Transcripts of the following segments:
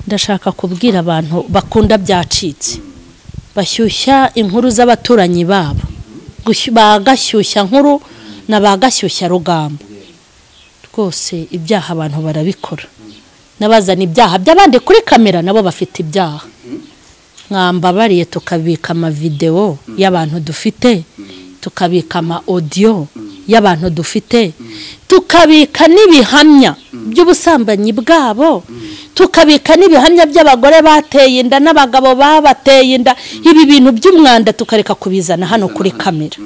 ndashaka kubwira abantu bakunda byacitse bashyushya inkuru z'abaturanyi babo Gushyu- ba gashyushya nkuru na ba gashyushya rugambo rwose ibyaha abantu barabikora n'abazana ibyaha by'abandi kuri kamera nabo bafite ibyaha mwambabariye tukabika amavidewo y'abantu dufite tukabika ama odiyo y'abantu dufite tukabika n'ibihamya by'ubusambanyi bwabo tukabika n'ibihamya by'abagore bateye inda n'abagabo babateye inda ibi bintu by'umwanda tukareka kubizana hano kuri kamera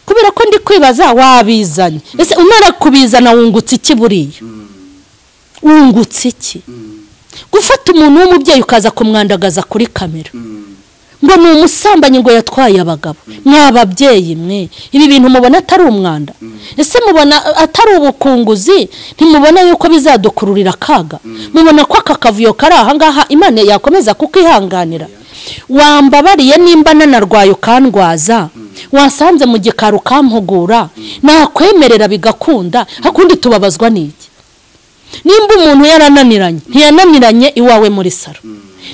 kubera ko ndi kwibaza wabizanye ese umara kubizana wungutse iki buriya wungutse iki gufata umuntu w'umubyeyi ukaza kumwandagaza kuri kamera ngo ni umusambanyi ngo yatwaye abagabo mw'ababyeyi mwe ibi bintu mubona atari umwanda ese mubona atari ubukunguzi ntimubona yuko bizadukururira akaga mubona ko aka kavuyo kari ahangaha imana yakomeza kukihanganira wambabariye nimba nanarwaye ukandwaza wasanze mu gikari ukampugura nakwemerera bigakunda hakundi tubabazwa n'iki nimba umuntu yarananiranye ntiyananiranye iwawe muri salo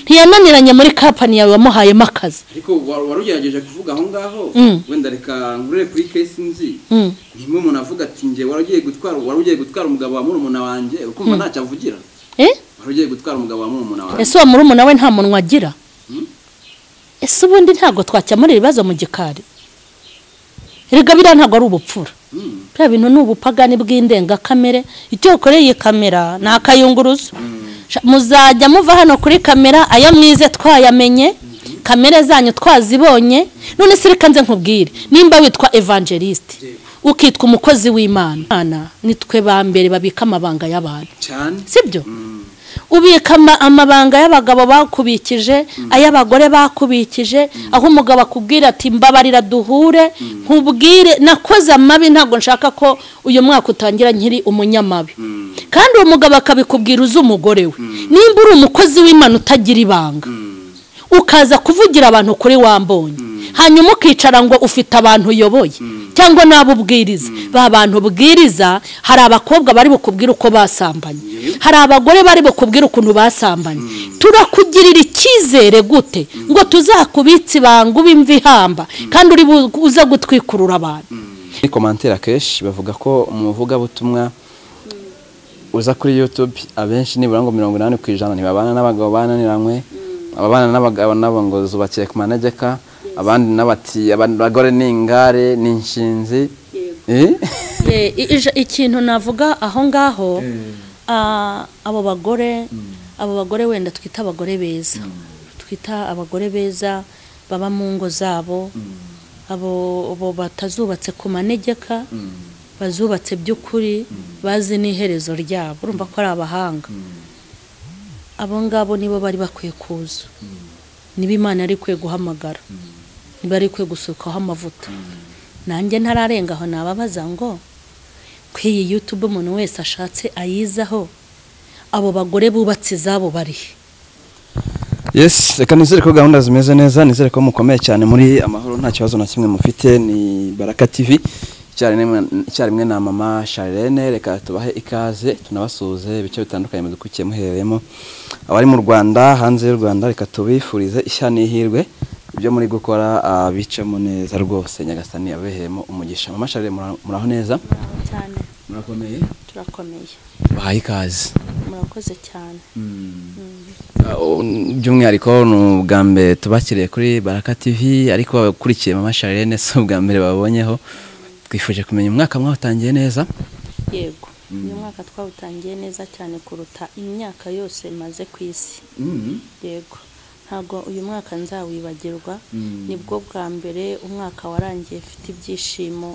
ntiyananiranye muri kampani yawe wamuhayemo akazi ariko wa- wari ugerageje kuvuga aho ngaho Mm. wenda reka nkurire kuri kesi nzi Mm. ntimwe umuntu avuga ati njye wari ugiye gutwara wari ugiye gutwara umugabo wa murumuna wanjye ukumva ntacyo avugira Eh? wari ugiye gutwara umugabo wa murumuna wanjye ese uwo murumuna we nta munwa agira ese ubundi ntabwo twakemura ibibazo mu gikari erega biriya ntabwo ari ubupfura Mm. biriya bintu ni ubupagani bw'indengakamere icyo ukoreye iyi kamera ni akayunguruzo Sha- muzajya muva hano kuri kamera ayo mwize twayamenye kamere zanyu twazibonye none se reka nze nkubwire nimba witwa evangeliste ukitwa umukozi w'imana Imana, nitwe ba mbere babika amabanga y'abantu cyane sibyo ubika ama- amabanga y'abagabo bakubikije ay'abagore bakubikije aho umugabo akubwira ati mbabarira duhure nkubwire nakoze amabi ntabwo nshaka ko uyu mwaka utangira nkiri umunyamabi kandi uwo mugabo akabikubwira uzi umugore we nimba uri umukozi w'imana utagira ibanga ukaza kuvugira abantu kuri wambonye hanyuma ukicara ngo ufite abantu uyoboye cyangwa n'abo ubwiriza ba bantu ubwiriza hari abakobwa bari bukubwire uko basambanye hari abagore bari bukubwire ukuntu basambanye turakugirira icyizere gute ngo tuzakubitse ibanga ube imva ihamba kandi uri bu- uze gutwikurura abantu muri komantere akenshi bavuga ko umuvugabutumwa uza kuri yutube abenshi nibura ngo mirongo inani ku ijana ntibabana n'abagabo bananiranywe ababana n'abagabo nabo ngo zubakiye ku manegeka abandi n'abati abagore ni ingare ni inshinzi Eh? Eh, i- ija- ikintu navuga aho ngaho ah, abo bagore abo bagore wenda twita abagore beza twita abagore beza baba mu ngo zabo abo abo batazubatse ku manegeka bazubatse by'ukuri bazi n'iherezo ryabo urumva ko ari abahanga abo ngabo nibo bari bakwiye kuza niba imana yari ikwiye guhamagara niba yari ikwiye gusukaho amavuta nanjye ntararenga aho nababaza ngo ko iyi yutube umuntu wese ashatse ayizaho abo bagore bubatse izabo bari he yes reka nizere ko gahunda zimeze neza nizere ko mukomeye cyane muri amahoro nta kibazo na kimwe mufite ni baraka tv icyarimwe icyarimwe na mama charlene reka tubahe ikaze tunabasuhuze ibice bitandukanye mudukurikiye muherereyemo abari mu rwanda hanze y'u rwanda reka tubifurize ishya n'ihirwe ibyo muri gukora ah, bicamo neza rwose nyagasani yabeheyemo umugisha mama charlene mura- muraho neza cyane murakomeye turakomeye bahaye ikaze murakoze cyane Ah, um, by'umwihariko ni ubwa mbere tubakiriye kuri baraka tv ariko abakurikiye mama charlene si ubwa mbere babonyeho twifuje kumenya umwaka mwatangiye neza yego uyu mwaka twawutangiye neza cyane kuruta imyaka yose maze ku isi yego ntabwo uyu mwaka nzawibagirwa nibwo bwa mbere umwaka warangiye mfite ibyishimo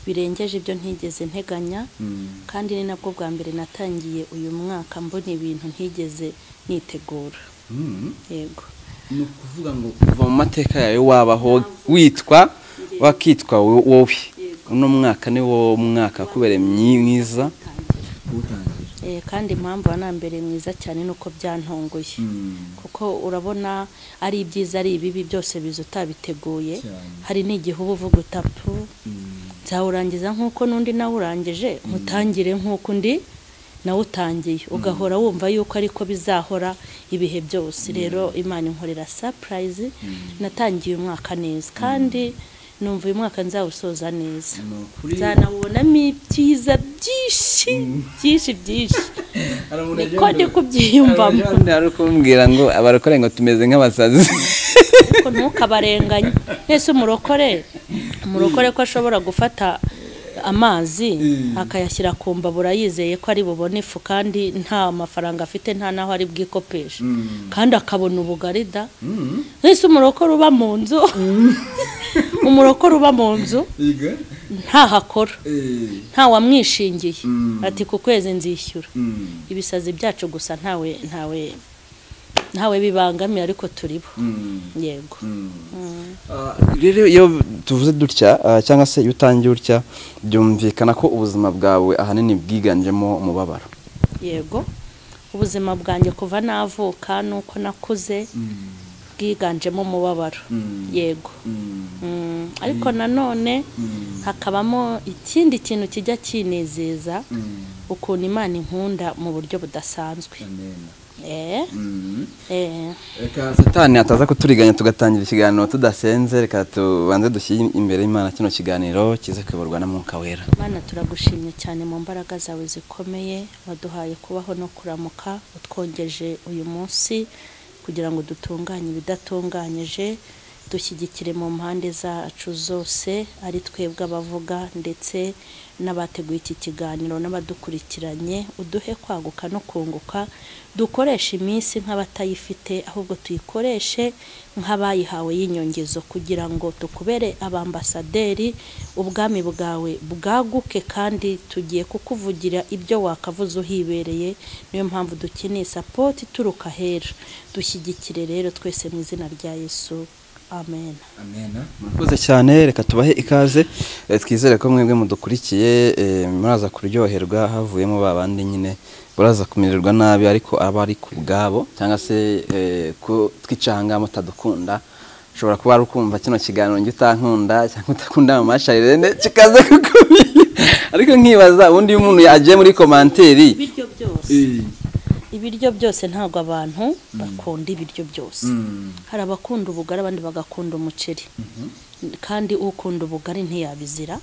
birengeje ibyo ntigeze nteganya kandi ni nabwo bwa mbere natangiye uyu mwaka mbona ibintu ntigeze nitegura yego ni ukuvuga ngo kuva mu mateka yawe wabaho witwa wakitwa wo- wowe uno mwaka ni wo mwaka kubereye myiza Eh, kandi impamvu na mbere mwiza cyane ni uko byantunguye kuko urabona ari ibyiza ari ibibi byose biza utabiteguye hari n'igihe uba uvuga utapu nzawurangiza nk'uko n'undi nawurangije mutangire nk'uko undi nawe utangiye ugahora wumva yuko ariko bizahora ibihe byose rero imana inkorera sapurayizi natangiye umwaka neza kandi numva uyu mwaka nzawusoza neza Ni ukuri. nzanawubonamo ibyiza byinshi byinshi byinshi hari umuntu niko agenda- ndi kubyiyumvamo Hari umuntu ari kumbwira ngo abarokore ngo tumeze nk'abasazi ariko ntukabarenganye mwese umurokore umurokore ko ashobora gufata amazi akayashyira ku mbabura yizeye ko ari bubone ifu kandi nta mafaranga afite nta n'aho ari bwikopeshe kandi akabona ubugari da mwese umurokore uba mu nzu umurokore uba mu nzu Yiga? ntahakora Eh, ntawamwishingiye Mm. ati ku kwezi nzishyura mm, ibisazi byacu gusa ntawe ntawe ntawe bibangamiye ariko turibo mm, yego mm. Ah, rero iyo tuvuze dutya ah, cyangwa se iyo utangiye utya byumvikana ko ubuzima bwawe ahanini bwiganjemo umubabaro yego ubuzima bwanjye kuva navuka nuko nakuze bwiganjemo umubabaro Mm. yego Mm, ariko nanone hakabamo ikindi kintu kijya kinezeza ukuntu imana inkunda mu buryo budasanzwe eh eh reka satani ataza kuturiganya tugatangira ikiganiro tudasenze reka tubanze dushyire imbere y'imana kino kiganiro kize kuyoborwa na mwuka wera Mana turagushimye cyane mu mbaraga zawe zikomeye waduhaye kubaho no kuramuka utwongeje uyu munsi kugira ngo dutunganye ibidatunganyije dushyigikire mu mpande zacu zose ari twebwe abavuga ndetse n'abateguye iki kiganiro n'abadukurikiranye uduhe kwaguka no kunguka dukoreshe iminsi nk'abatayifite ahubwo tuyikoreshe nk'abayihawe y'inyongezo kugira ngo tukubere abambasaderi ubwami bwawe bwaguke kandi tugiye kukuvugira ibyo wakavuze uhibereye niyo mpamvu dukeneye sapoti ituruka ahera dushyigikire rero twese mu izina rya yesu amen murakoze cyane reka tubahe ikaze eh, twizere ko mwebwe mudukurikiye eh, muraza kuryoherwa havuyemo ba bandi nyine baraza kumererwa nabi ariko aba ari ku bwabo cyangwa se eh, ko twicanga mutadukunda ushobora kuba wari ukumva kino kiganiro njye utankunda cyangwa utakunda mu masharirene kikaza kukubira ariko nkibaza ubundi iyo umuntu agiye muri komanteri ibiryo byose ibiryo byose ntabwo abantu bakunda ibiryo byose hari abakunda ubugari abandi bagakunda umuceri kandi ukunda ubugari ntiyabizira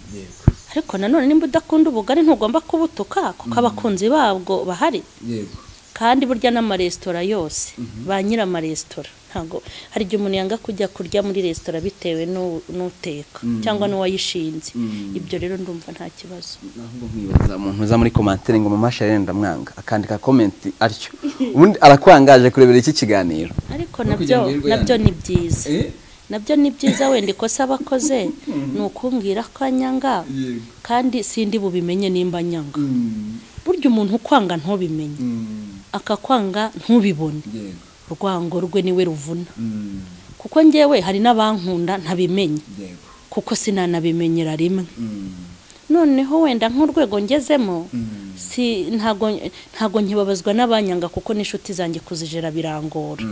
ariko nanone nimba udakunda ubugari ntugomba kubutuka kuko abakunzi babwo bahari yego kandi burya n'amaresitora yose ba nyir'amaresitora ntabwo hari igihe umuntu yanga kujya kurya muri resitora bitewe n'u- n'uteka cyangwa n'uwayishinze ibyo rero ndumva nta kibazo ahubwo nkibaza umuntu uza muri komantere ngo mama sharene ndamwanga akandika komenti atyo ubundi arakwangaje kurebera iki kiganiro ariko No nabyo kugira ngo yirirwe nabyo yandika. ni byiza nabyo ni byiza wenda ikosa abakoze ni ukumbwira ko anyanga Yego. kandi sindi bubimenye nimba anyanga burya umuntu ukwanga ntubimenye akakwanga ntubibone urwango rwe niwe ruvuna kuko ngewe hari n'abankunda ntabimenye kuko sinanabimenyera rimwe noneho wenda nk'urwego ngezemo si ntago ntago nkibabazwa n'abanyanga kuko n'inshuti zanjye kuzijera birangora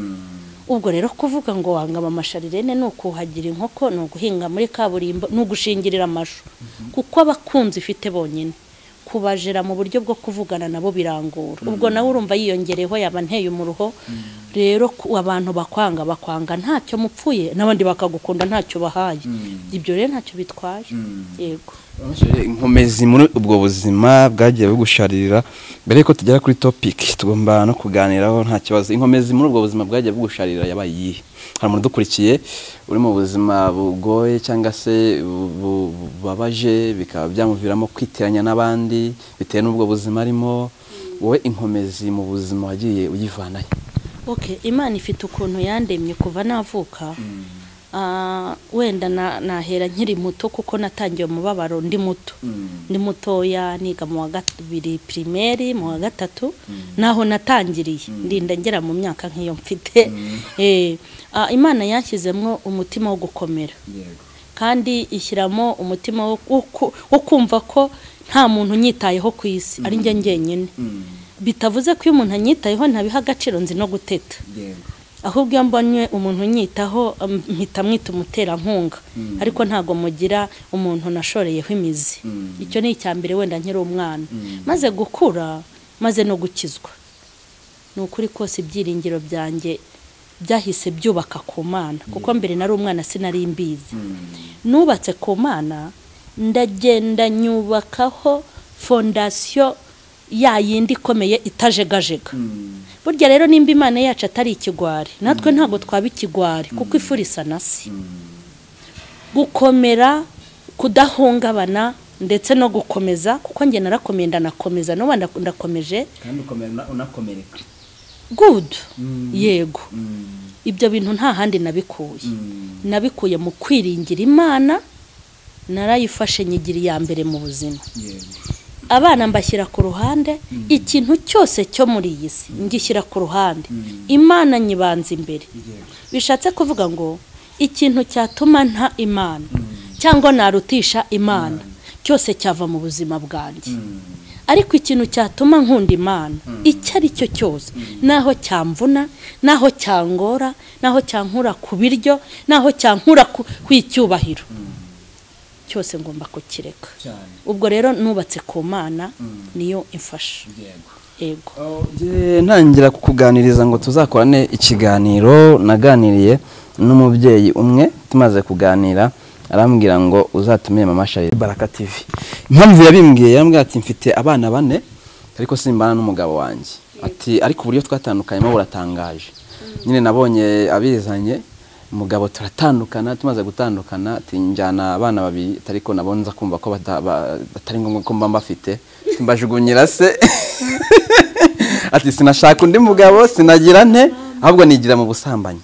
ubwo rero kuvuga ngo wanga amasharirene ni ukuhagira inkoko ni uguhinga muri kaburimbo ni ugushingirira amashu kuko abakunzi ifite bonyine kubajera mu buryo bwo kuvugana nabo birangora ubwo nawe urumva yiyongereho yaba nteye umuruho rero ku- abantu bakwanga bakwanga ntacyo mupfuye n'abandi bakagukunda ntacyo bahaye ibyo rero ntacyo bitwaye yego inkomezi muri ubwo buzima bwagiye bugusharirira mbere yuko tugera kuri topiki tugomba no kuganiraho nta kibazo inkomezi muri ubwo buzima bwagiye bugusharira yabaye iyihe hari umuntu udukurikiye uri mu buzima bugoye cyangwa se bu- bu- bubabaje bikaba byamuviramo kwiteranya n'abandi bitewe n'ubwo buzima arimo wowe inkomezi mu buzima wagiye uyivanayo okay imana ifite ukuntu yandemye kuva navuka Ah, wenda na- nahera nkiri muto kuko natangiye umubabaro ndi muto ndi mutoya niga mu wa kabiri pirimeri mu wa gatatu naho natangiriye ndinda ngera mu myaka nk'iyo mfite Eh, ah, imana yanshyizemo umutima wo gukomera kandi ishyiramo umutima wo- wo ku- wo kumva ko nta muntu unyitayeho ku isi ari njye njyenyine bitavuze ko iyo umuntu anyitayeho ntabiha agaciro nzi no guteta ahubwo iyo mbonye umuntu unyitaho um, mpita mwita umuterankunga ariko ntabwo mugira umuntu nashoreyeho imizi icyo ni icya mbere wenda nkiri umwana maze gukura maze no gukizwa ni ukuri kose ibyiringiro byanjye byahise byubaka ku mana kuko mbere nari umwana sinari mbizi nubatse ku mana ndagenda nyubakaho fondasiyo yindi ikomeye itajegajega burya rero nimba imana yacu atari ikigwari natwe ntabwo twaba ikigwari kuko ifuri isa na se gukomera kudahungabana ndetse no gukomeza kuko njye narakomeye ndanakomeza n'ubu ndakomeje kandi ukomera unakomereka gudu Mm. yego Mm. ibyo bintu nta handi nabikuye Mm. nabikuye mu kwiringira imana narayifashe nyigira iya mbere mu buzima yego abana mbashyira ku ruhande ikintu cyose cyo muri iyi si ngishyira ku ruhande Mm. imana nyibanza imbere yego bishatse kuvuga ngo ikintu cyatuma nta imana cyangwa narutisha imana cyose cyava mu buzima bwanjye Mm. ariko ikintu cyatuma nkunda imana icyo ari cyo cyose naho cyamvuna naho cyangora naho cyankura ku biryo naho cyankura ku ku icyubahiro cyose ngomba kukireka cyane ubwo rero nubatse ku mana Mm. niyo imfasha yego yego Njye ntangira kukuganiriza ngo tuzakorane ikiganiro naganiriye n'umubyeyi umwe tumaze kuganira arambwira ngo uzatumire mama Charles Baraka TV impamvu yabimbwiye yarambwira ati mfite abana bane ariko simbana n'umugabo wanjye ati ariko uburyo twatandukanyemo buratangaje nyine nabonye abizanye umugabo turatandukana tumaze gutandukana ati njyana abana babiri ariko nabo nza kumva ko bata- ba- batari ngombwa ko mba mbafite mbajugunyira se ati sinashaka undi mugabo sinagira nte ahubwo nigira mu busambanyi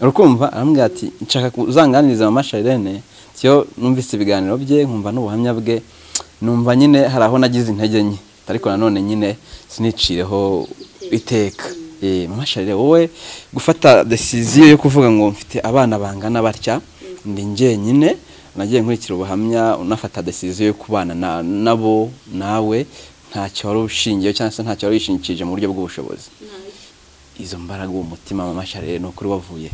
urukumva arambwira ati nshaka uzanganiriza mama Charlene tiyo numvise ibiganiro bye nkumva n'ubuhamya bwe numva nyine hari aho nagize intege nke ariko nanone nyine sinicireho iteka Eh, mama Charlene wowe gufata decision yo kuvuga ngo mfite abana bangana batya ndi njyenyine nagiye nkurikira ubuhamya unafata decision yo kubana na- nabo nawe ntacyo wari ushingiyeho cyangwa se ntacyo wari wishingikirije mu buryo bw'ubushobozi izo mbaraga uwo mutima mama Charlene ni ukuri wavuye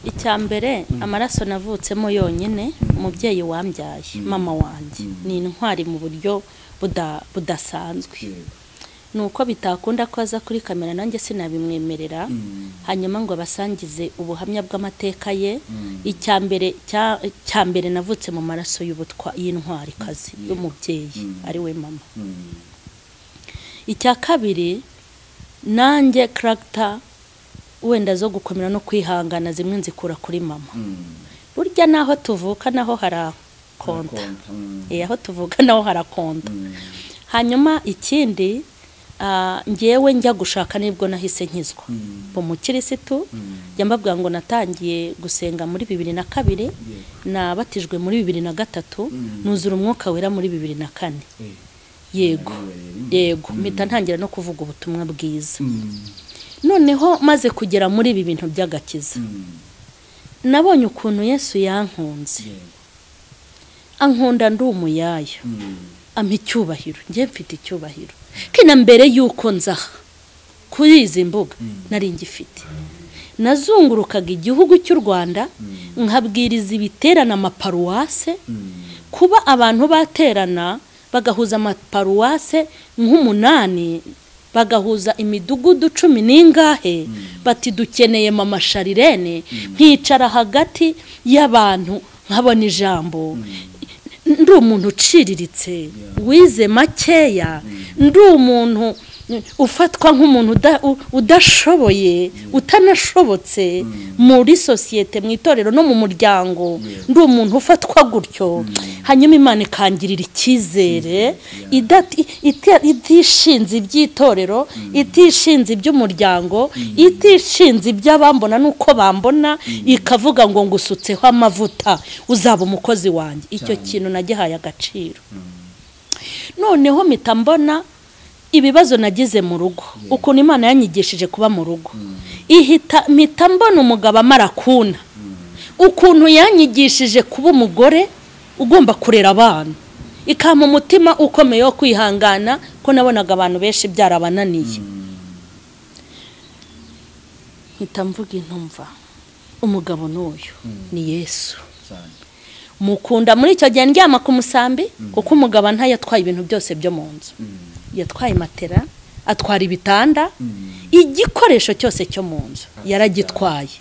icya mbere amaraso navutsemo yonyine umubyeyi wambyaye mama wanjye ni intwari mu buryo buda- budasanzwe yego ni uko bitakunda ko aza kuri kamera nanjye sinabimwemerera Mm. hanyuma ngo abasangize ubuhamya bw'amateka ye Mm. icya mbere cya- cya mbere navutse mu maraso y'ubutwa y'intwarikazi y'umubyeyi Mm. ari we mama Mm. icya kabiri nanjye karagita wenda zo gukomera no kwihangana zimwe nzikura kuri mama Mm. burya n'aho tuvuka naho harakonta Konta. Mm. Eh, aho tuvuka naho harakonta Mm. hanyuma ikindi ah, njyewe njya gushaka nibwo nahise nkizwa Mm. mu mukirisitu Mm. njya mbabwira ngo natangiye gusenga muri bibiri na kabiri yego nabatijwe muri bibiri na gatatu Mm. nuzura umwuka wera muri bibiri na kane Eh. yego Mm. yego mpita ntangira no kuvuga ubutumwa bwiza Mm. noneho maze kugera muri ibi bintu by'agakiza Mm. nabonye ukuntu yesu yankunze yego ankunda ndi umuyaya Mm. ampa icyubahiro njye mfite icyubahiro kina mbere y'uko nzaha kuri izi mbuga nari ngifite nazungurukaga igihugu cy'u rwanda nkabwiriza ibiterana amaparuwase Mm. kuba abantu baterana bagahuza amaparuwase nk'umunani bagahuza imidugudu cumi n'ingahe bati dukeneye mama sharirene nkicara hagati y'abantu nkabona ijambo ndi umuntu uciriritse wize makeya ndi umuntu ufatwa nk'umuntu uda- u- udashoboye utanashobotse muri sosiyete mu itorero no mu muryango ndi umuntu ufatwa gutyo hanyuma imana ikangirira icyizere idati- ita- itishinze iby'itorero itishinze iby'umuryango itishinze iby'abambona n'uko bambona ikavuga ngo ngusutseho amavuta uzaba umukozi wanjye icyo kintu nagihaye agaciro noneho mpita mbona ibibazo nagize mu rugo ukuntu imana yanyigishije kuba mu rugo ihita mpita mbona umugabo amara kuna ukuntu yanyigishije kuba umugore ugomba kurera abana ikampa umutima ukomeye wo kwihangana ko nabonaga abantu benshi byarabananiye mpita mvuga intumva umugabo n'uyu ni yesu cyane mukunda muri icyo gihe ndyama ku musambi kuko umugabo ntayatwaye ibintu byose byo mu nzu Mm. yatwaye matera atwara ibitanda igikoresho cyose cyo mu nzu yaragitwaye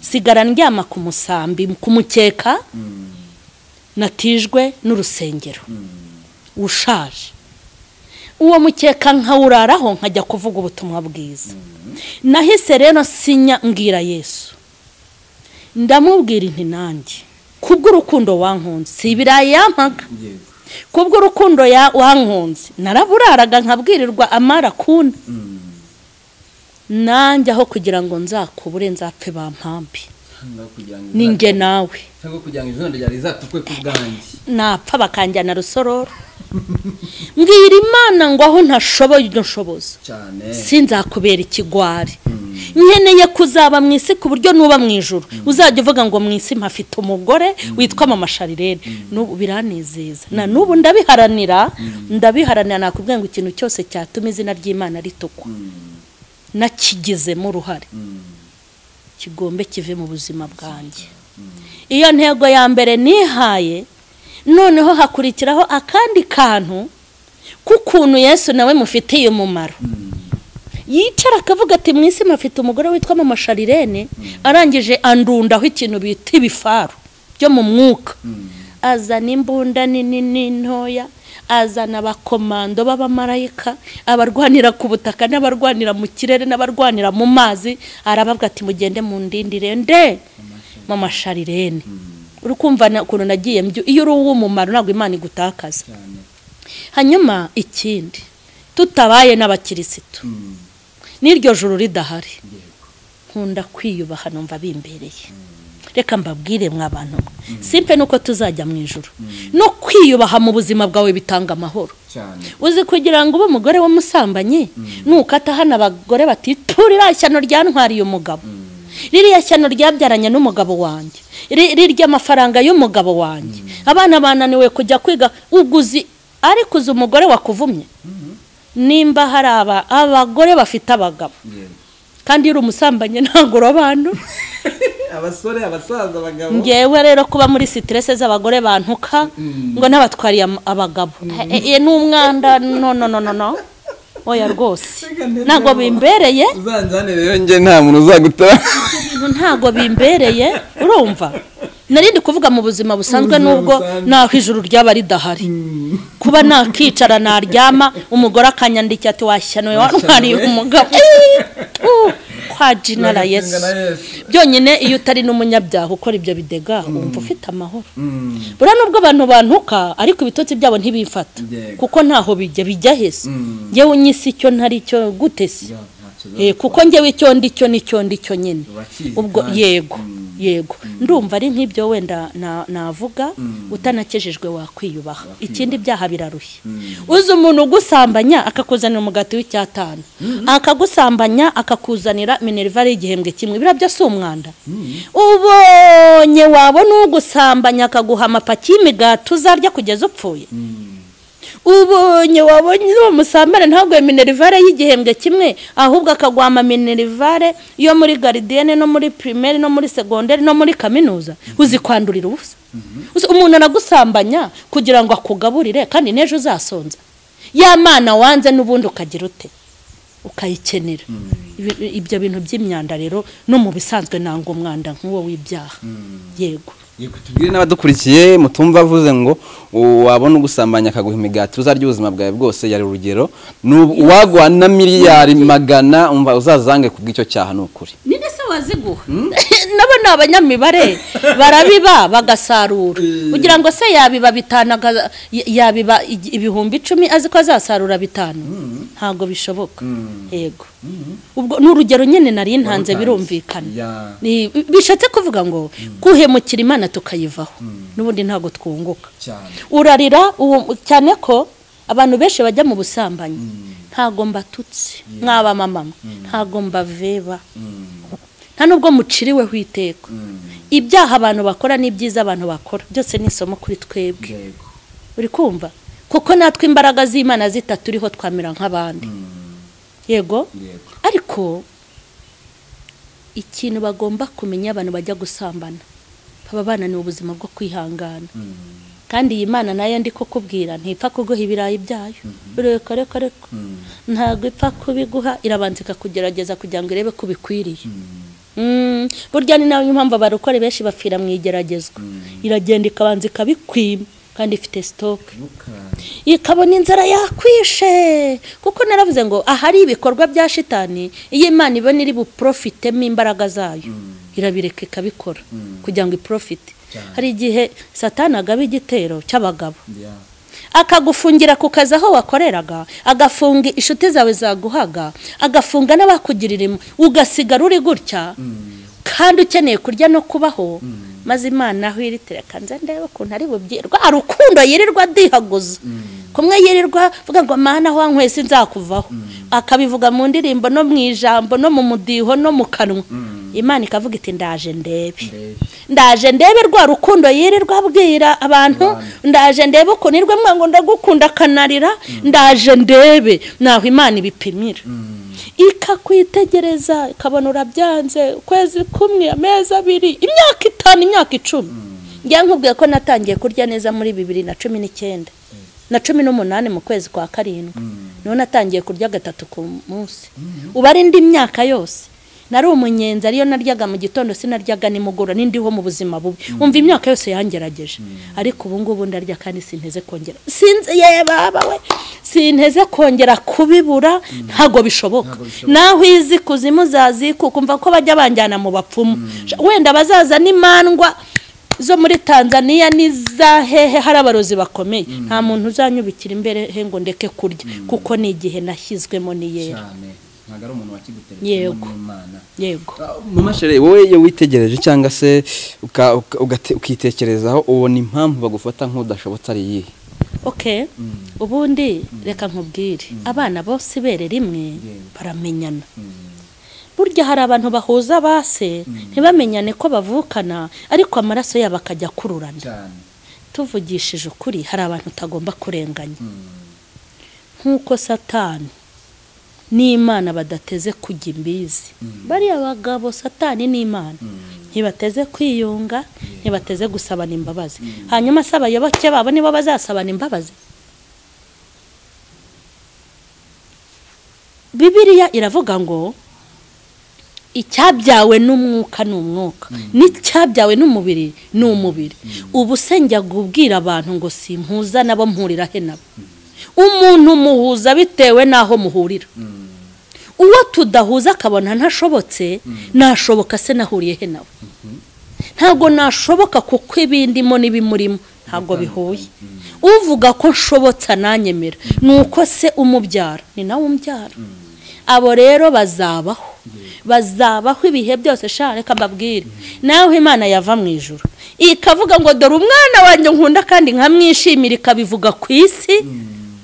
sigara ndyama ku musambi ku mukeka natijwe n'urusengero ushaje uwo mukeka nkawuraraho nkajya kuvuga ubutumwa bwiza nahise rero sinya mbwira yesu ndamubwira inti nanjye kubw'urukundo wankunze si ibirayi yampaga kubw'urukundo ya- wankunze naraburaraga nkabwirirwa amara kuna nanjye aho kugira ngo nzakubure nzapfe bampambe ni nge nawe cyangwa kugira ngo izina ryari rizatukwe ku bwanjye napfa bakanjyana rusororo mbwira imana ngo aho ntashoboye ibyo nshoboza cyane sinzakubera ikigwari nkeneye kuzaba mu isi ku buryo nuba mu ijoro uzajya uvuga ngo mu isi mpafite umugore witwa mama sharirene n'ubu biranezeza na n'ubu ndabiharanira ndabiharanira nakubwira ngo ikintu cyose cyatuma izina ry'imana ritukwa nakigizemo uruhare kigombe kive mu buzima bwanjye iyo ntego ya mbere nihaye noneho hakurikiraho akandi kantu k'ukuntu yesu nawe mufitiye umumaro yicara akavuga ati mu isi mufite umugore witwa mama sharirene arangije andundaho ikintu bita ibifaru byo mu mwuka azana imbunda nini n'intoya azana abakomando b'abamarayika abarwanira ku butaka n'abarwanira mu kirere n'abarwanira mu mazi arababwa ati mugende mu ndindire nde mama sharirene uri kumva na- ukuntu nagiye mbyu- iyo uri uw'umumaro ntabwo imana igutakaza hanyuma ikindi tutabaye n'abakirisitu n'iryo joro ridahari nkunda kwiyubaha numva bimbereye reka mbabwire mwa bantu mwe simpe nuko tuzajya mu ijoro no kwiyubaha mu buzima bwawe bitanga amahoro cyane uzi kugira ngo ube umugore w'umusambanyi nukata hano abagore bati turira shyano ryantwariye umugabo ririya shyano ryabyaranye n'umugabo wanjye ri- rirya amafaranga y'umugabo wanjye abana bananiwe kujya kwiga uguzi ariko uzi umugore wakuvumye nimba hari aba abagore bafite abagabo kandi iyo uri umusambanyi ntabwo urobanura abasore abasaza abagabo ngewe rero kuba muri siterese z'abagore bantuka ngo n'abatwariye am- abagabo Eh, eh, ni umwanda no no no no no oya rwose ntabwo bimbereye uzanjyane rero njye nta muntu uzagutara ibintu ntabwo bimbereye urumva narindi kuvuga mu buzima busanzwe Ubuzima n'ubwo busanzwe. naho ijuru ryaba ridahari kuba nakicara naryama umugore akanyandikira ati washyanoye wantwariye umugabo Eh, uh, kwa jinara yesu byonyine iyo utari n'umunyabyaha ukora ibyo bidega wumva ufite amahoro buriya nubwo abantu bantuka ariko ibitotsi byabo ntibifata Yego. kuko ntaho bijya bijya hese ngewe unyise icyo ntari cyo gute se Eh, kuko ngewe icyo ndi cyo ni cyo ndi cyo nyine Urakizi ubwo kandi. yego yego ndumva ari nk'ibyo wenda na- navuga utanakejejwe wakwiyubaha ikindi byaha birarushye uzi umuntu ugusambanya akakuzanira umugati w'icyatanu akagusambanya akakuzanira minerivare y'igihembwe kimwe birabyo si umwanda ubonye wabona ugusambanya akaguha amapaki y'imigati uzarya kugeza upfuye ubonye wabonye uwo musambane ntabwo minerivare y'igihembwe kimwe ahubwo akagwama minerivare yo muri garidiyene no muri pirimeri no muri segonderi no muri kaminuza uzi kwandurira ubusa Uzi umuntu aragusambanya kugira ngo akugaburire kandi n'ejo uzasonza ya mana wanze n'ubundi ukagira ute ukayikenera Ibi- ibyo bintu by'imyanda rero no mu bisanzwe nanga umwanda nk'uwo w'ibyaha yego tubwire n'abadukurikiye mutumva avuze ngo wabona ugusambanya akaguha imigati uzarya ubuzima bwawe bwose yari urugero N'ubu- uwagwa na miliyari magana umva uzazange ku bw'icyo cyaha ni ukuri ninde se waziguha nabo ni abanyamibare barabiba bagasarura kugira ngo se yabiba bitanu aga- y- yabiba igi- ibihumbi icumi azi ko azasarura bitanu ntabwo bishoboka yego ubwo ni urugero nyine nari ntanze birumvikana Ya. Ni- bishatse kuvuga ngo guhemukira imana tukayivaho n'ubundi ntabwo twunguka cyane urarira uwo cyane ko abantu benshi bajya mu busambanyi ntago mbatutse mwaba mama ntago mbaveba nta nubwo muciriweho iteka ibyaha abantu bakora n'ibyiza abantu bakora byose ni isomo kuri twebwe yego uri kumva kuko natwe imbaraga z'imana zitaturiho twamera nk'abandi yego yego ariko ikintu bagomba kumenya abantu bajya gusambana baba bananiwe ubuzima bwo kwihangana kandi iyi mana nayo ndi kukubwira ntipfa kuguha ibirayi byayo reka reka reka ntabwo ipfa kubiguha irabanza ikakugerageza kugira ngo irebe ko ubikwiriye Mm, burya ni nayo mpamvu abarokore benshi bapfira mu igeragezwa iragenda ikabanza ikabikwima kandi ifite sitoke ikabona inzara yakwishe kuko naravuze ngo ahari ibikorwa bya shitani iyo imana ibona iri buprofitemo imbaraga zayo irabireka ikabikora kugira ngo iprofite hari igihe satani agaba igitero cy'abagabo akagufungira ku kazi aho wakoreraga agafunga inshuti zawe zaguhaga agafunga n'abakugirira impuhwe ugasigara uri gutya kandi ukeneye kurya no kubaho maze imana aho iri terakanze ndebe ukuntu ari bubyirwa hari urukundo yirirwa adihaguza kumwe yirirwa avuga ngo mana aho wanywese nzakuvaho akabivuga mu ndirimbo no mu ijambo no mu mudiho no mu kanwa imana ikavuga iti ndaje ndebe ndaje ndebe rwa rukundo yirirwa abwira abantu ndaje ndebe ukuntu irwe mwango ndagukunda akanarira ndaje ndebe naho imana ibipimira ikakwitegereza ikabona urabyanze ukwezi kumwe amezi abiri imyaka itanu imyaka icumi njya nkubwiye ko natangiye kurya neza muri bibiri na cumi n'icyenda na cumi n'umunani mu kwezi kwa karindwi niho natangiye kurya gatatu ku munsi ubu ari indi myaka yose nari umunyenzi ariyo naryaga mu gitondo sinaryaga nimugoroba n'indiho mu buzima bubi wumva imyaka yose yangerageje ariko ubu ngubu ndarya kandi sinteze kongera sinzi yewe baba we sinteze kongera kubibura ntabwo bishoboka naho izi kuzimu zazikuka kumva ko bajya banjyana mu bapfumu wenda bazaza n'imandwa zo muri tanzania n'iza hehe hari abarozi bakomeye nta muntu uzanyubikira imbere he ngo ndeke kurya kuko ni igihe nashyizwemo ni yera cyane ntabwo ari umuntu wakiguteretse Yego. n'imana yego mama shere wowe iyo witegereje cyangwa se uka- uka- ugate- ukitekerezaho ubona impamvu bagufata nk'udashobotse ari iyihe okay ubundi reka nkubwire abana bose ibere rimwe baramenyana burya hari abantu bahuza base ntibamenyane ko bavukana ariko amaraso yabo akajya akururana cyane tuvugishije ukuri hari abantu utagomba kurenganya nk'uko satani n'imana badateze kujya imbizi bariya bagabo satani n'imana ntibateze kwiyunga ntibateze gusabana imbabazi hanyuma se abayoboke babo nibo bazasabana imbabazi bibiriya iravuga ngo icyabyawe n'umwuka ni umwuka n'icyabyawe n'umubiri ni umubiri ubu se njya kubwira abantu ngo simpuza nabo mpurira he nabo umuntu muhuza bitewe n'aho muhurira uwo tudahuza akabona ntashobotse nashoboka se nahuriye he nawe ntabwo nashoboka kuko ibindimo n'ibimurimo ntabwo bihuye uvuga ko nshobotse ananyemera ni uko se umubyara ni nawe umbyara abo rero bazabaho bazabaho ibihe byose shaka reka mbabwire nawe imana yava mu ijoro ikavuga ngo dore umwana wanjye nkunda kandi nkamwishimira ikabivuga ku isi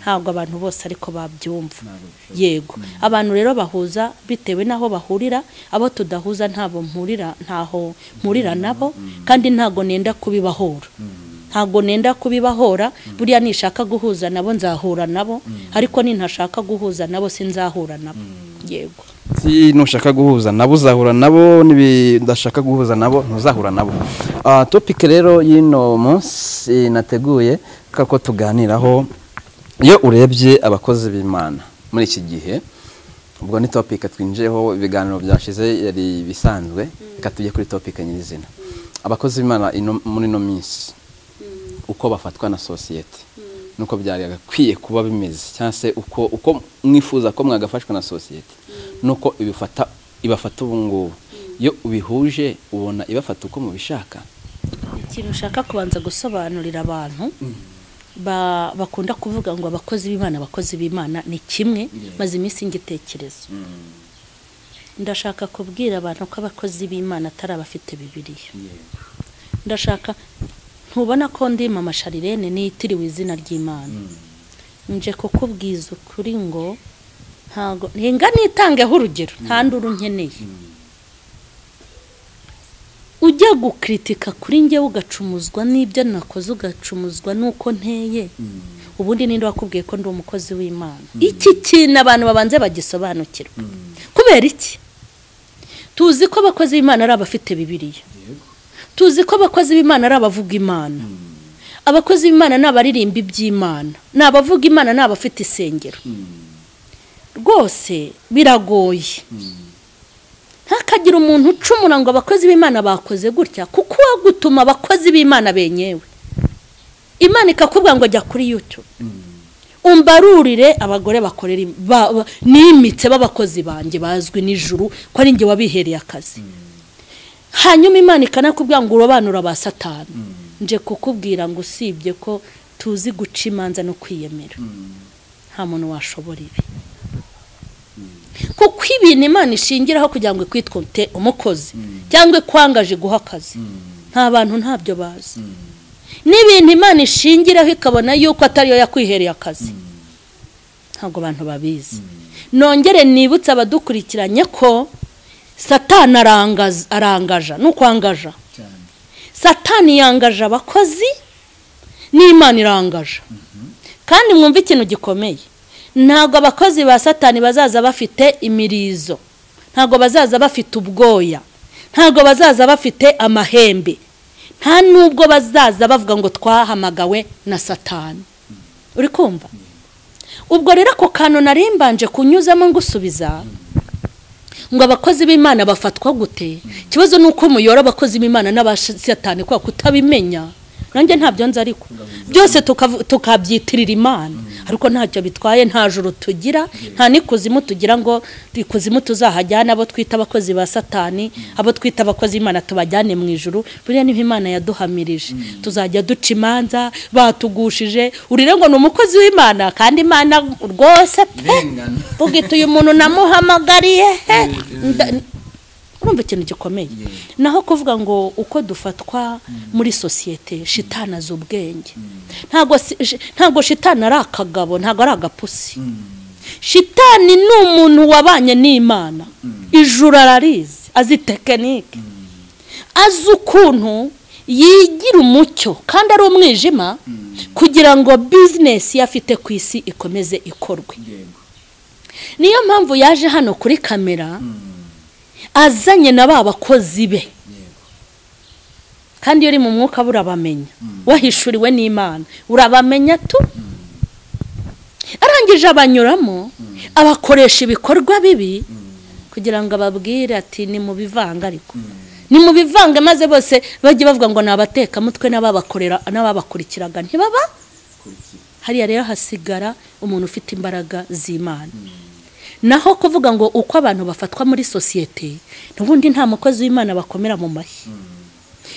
ntabwo abantu bose ariko babyumva yego abantu rero bahuza bitewe n'aho bahurira abo tudahuza ntabwo mpurira ntaho mpurira nabo kandi ntabwo nenda kubibahora ntabwo nenda kubibahora buriya nishaka guhuza nabo nzahura nabo ariko nintashaka guhuza nabo sinzahura nabo yego si nushaka guhuza nabo uzahura nabo n'ibidashaka guhuza nabo ntuzahura nabo Ah, topike rero y'ino munsi nateguye kako tuganiraho iyo urebye abakozi b'imana muri iki gihe ubwo ni topike twinjiyeho ibiganiro byashize yari ibisanzwe reka tujye kuri topike nyirizina abakozi b'imana ino- muri ino minsi uko bafatwa na sosiyete nuko byari agakwiye kuba bimeze cyangwa se uko uko mwifuza ko mwagafashwa na sosiyete nuko ibifata ibafata ubu ngubu iyo ubihuje ubona ibafata uko mubishaka ikintu ushaka kubanza gusobanurira abantu ba- bakunda kuvuga ngo abakozi b'imana abakozi b'imana ni kimwe maze iminsi ngitekereza ndashaka kubwira abantu ko abakozi b'imana atari abafite bibiliya ndashaka ntubona ko ndi mama sharirene nitiriwe izina ry'imana nje kukubwiza ukuri ngo ntago ntinga nitangeho urugero nta nduru nkeneye ujya gukritika kuri njyewe ugacumuzwa n'ibyo nakoze ugacumuzwa n'uko nteye ubundi ninde wakubwiye ko ndi umukozi w'imana iki kintu abantu babanze bagisobanukirwa kubera iki tuzi ko abakozi b'imana ari abafite bibiliya tuzi ko abakozi b'imana ari abavuga imana abakozi b'imana ni abaririmba iby'imana ni abavuga imana ni abafite isengero rwose biragoye ntakagire umuntu ucumura ngo abakozi b'imana bakoze gutya kuko uwo gutuma abakozi b'imana benyewe imana ikakubwira ngo jya kuri yutube umbarurire abagore bakorera im- ba- ba- nimitse b'abakozi banjye bazwi nijuru ko ari njye wabihereye akazi hanyuma imana ikanakubwira ngo urobanura ba satani nje kukubwira ngo usibye ko tuzi guca imanza no kwiyemera nta muntu washobora ibi kuko ibintu imana ishingiraho kugira ngo ikwitwite umukozi cyangwa ikwangaje guha akazi nta bantu ntabyo bazi n'ibintu imana ishingiraho ikabona yuko atariyo yakwihereye akazi ntabwo abantu babizi nongere nibutse abadukurikiranye ko satani arangaza arangaja ni ukwangaja cyane satani yangaje abakozi n'imana irangaje kandi mwumve ikintu gikomeye ntabwo abakozi ba satani bazaza bafite imirizo ntabwo bazaza bafite ubwoya ntabwo bazaza bafite amahembe nta nubwo bazaza bavuga ngo twahamagawe na satani uri kumva ubwo rero ako kantu nari mbanje kunyuzamo ngusubiza ngo abakozi b'imana bafatwa gute ikibazo ni uko muyora abakozi b'imana n'abasatani kubera kutabimenya nanjye ntabyo nzi ariko byose tukavu- tukabyitirira imana ariko ntacyo bitwaye nta juru tugira nta n'ikuzimu tugira ngo ikuzimu tuzahajyane abo twita abakozi ba satani abo twita abakozi b'imana tubajyane mu ijuru buriya niho imana yaduhamirije tuzajya duca imanza batugushije urire ngo ni umukozi w'imana kandi imana rwose pe irengana ugita uyu muntu namuhamagariye he Nda- urumva ikintu gikomeye naho kuvuga ngo uko dufatwa muri sosiyete shitani azi ubwenge ntabwo si- shi- ntabwo shitani ari akagabo ntabwo ari agapusi shitani ni umuntu wabanye n'imana ijuru ararizi azi tekinike azi ukuntu yigira umucyo kandi ari umwijima kugira ngo bizinesi ye afite ku isi ikomeze ikorwe yego niyo mpamvu yaje hano kuri kamera azanye na ba bakozi be yego kandi iyo uri mu mwuka we urabamenya wahishuriwe n'imana urabamenya tu arangije abanyuramo abakoresha ibikorwa bibi kugira ngo ababwire ati ni mu bivanga ariko ni mu bivanga maze bose bajye bavuga ngo ni abatekamutwe n'ababakorera n'ababakurikiraga ntibaba kurikira hariya rero hasigara umuntu ufite imbaraga z'imana naho kuvuga ngo uko abantu bafatwa muri sosiyete n'ubundi nta mukozi w'imana bakomera mu mashyi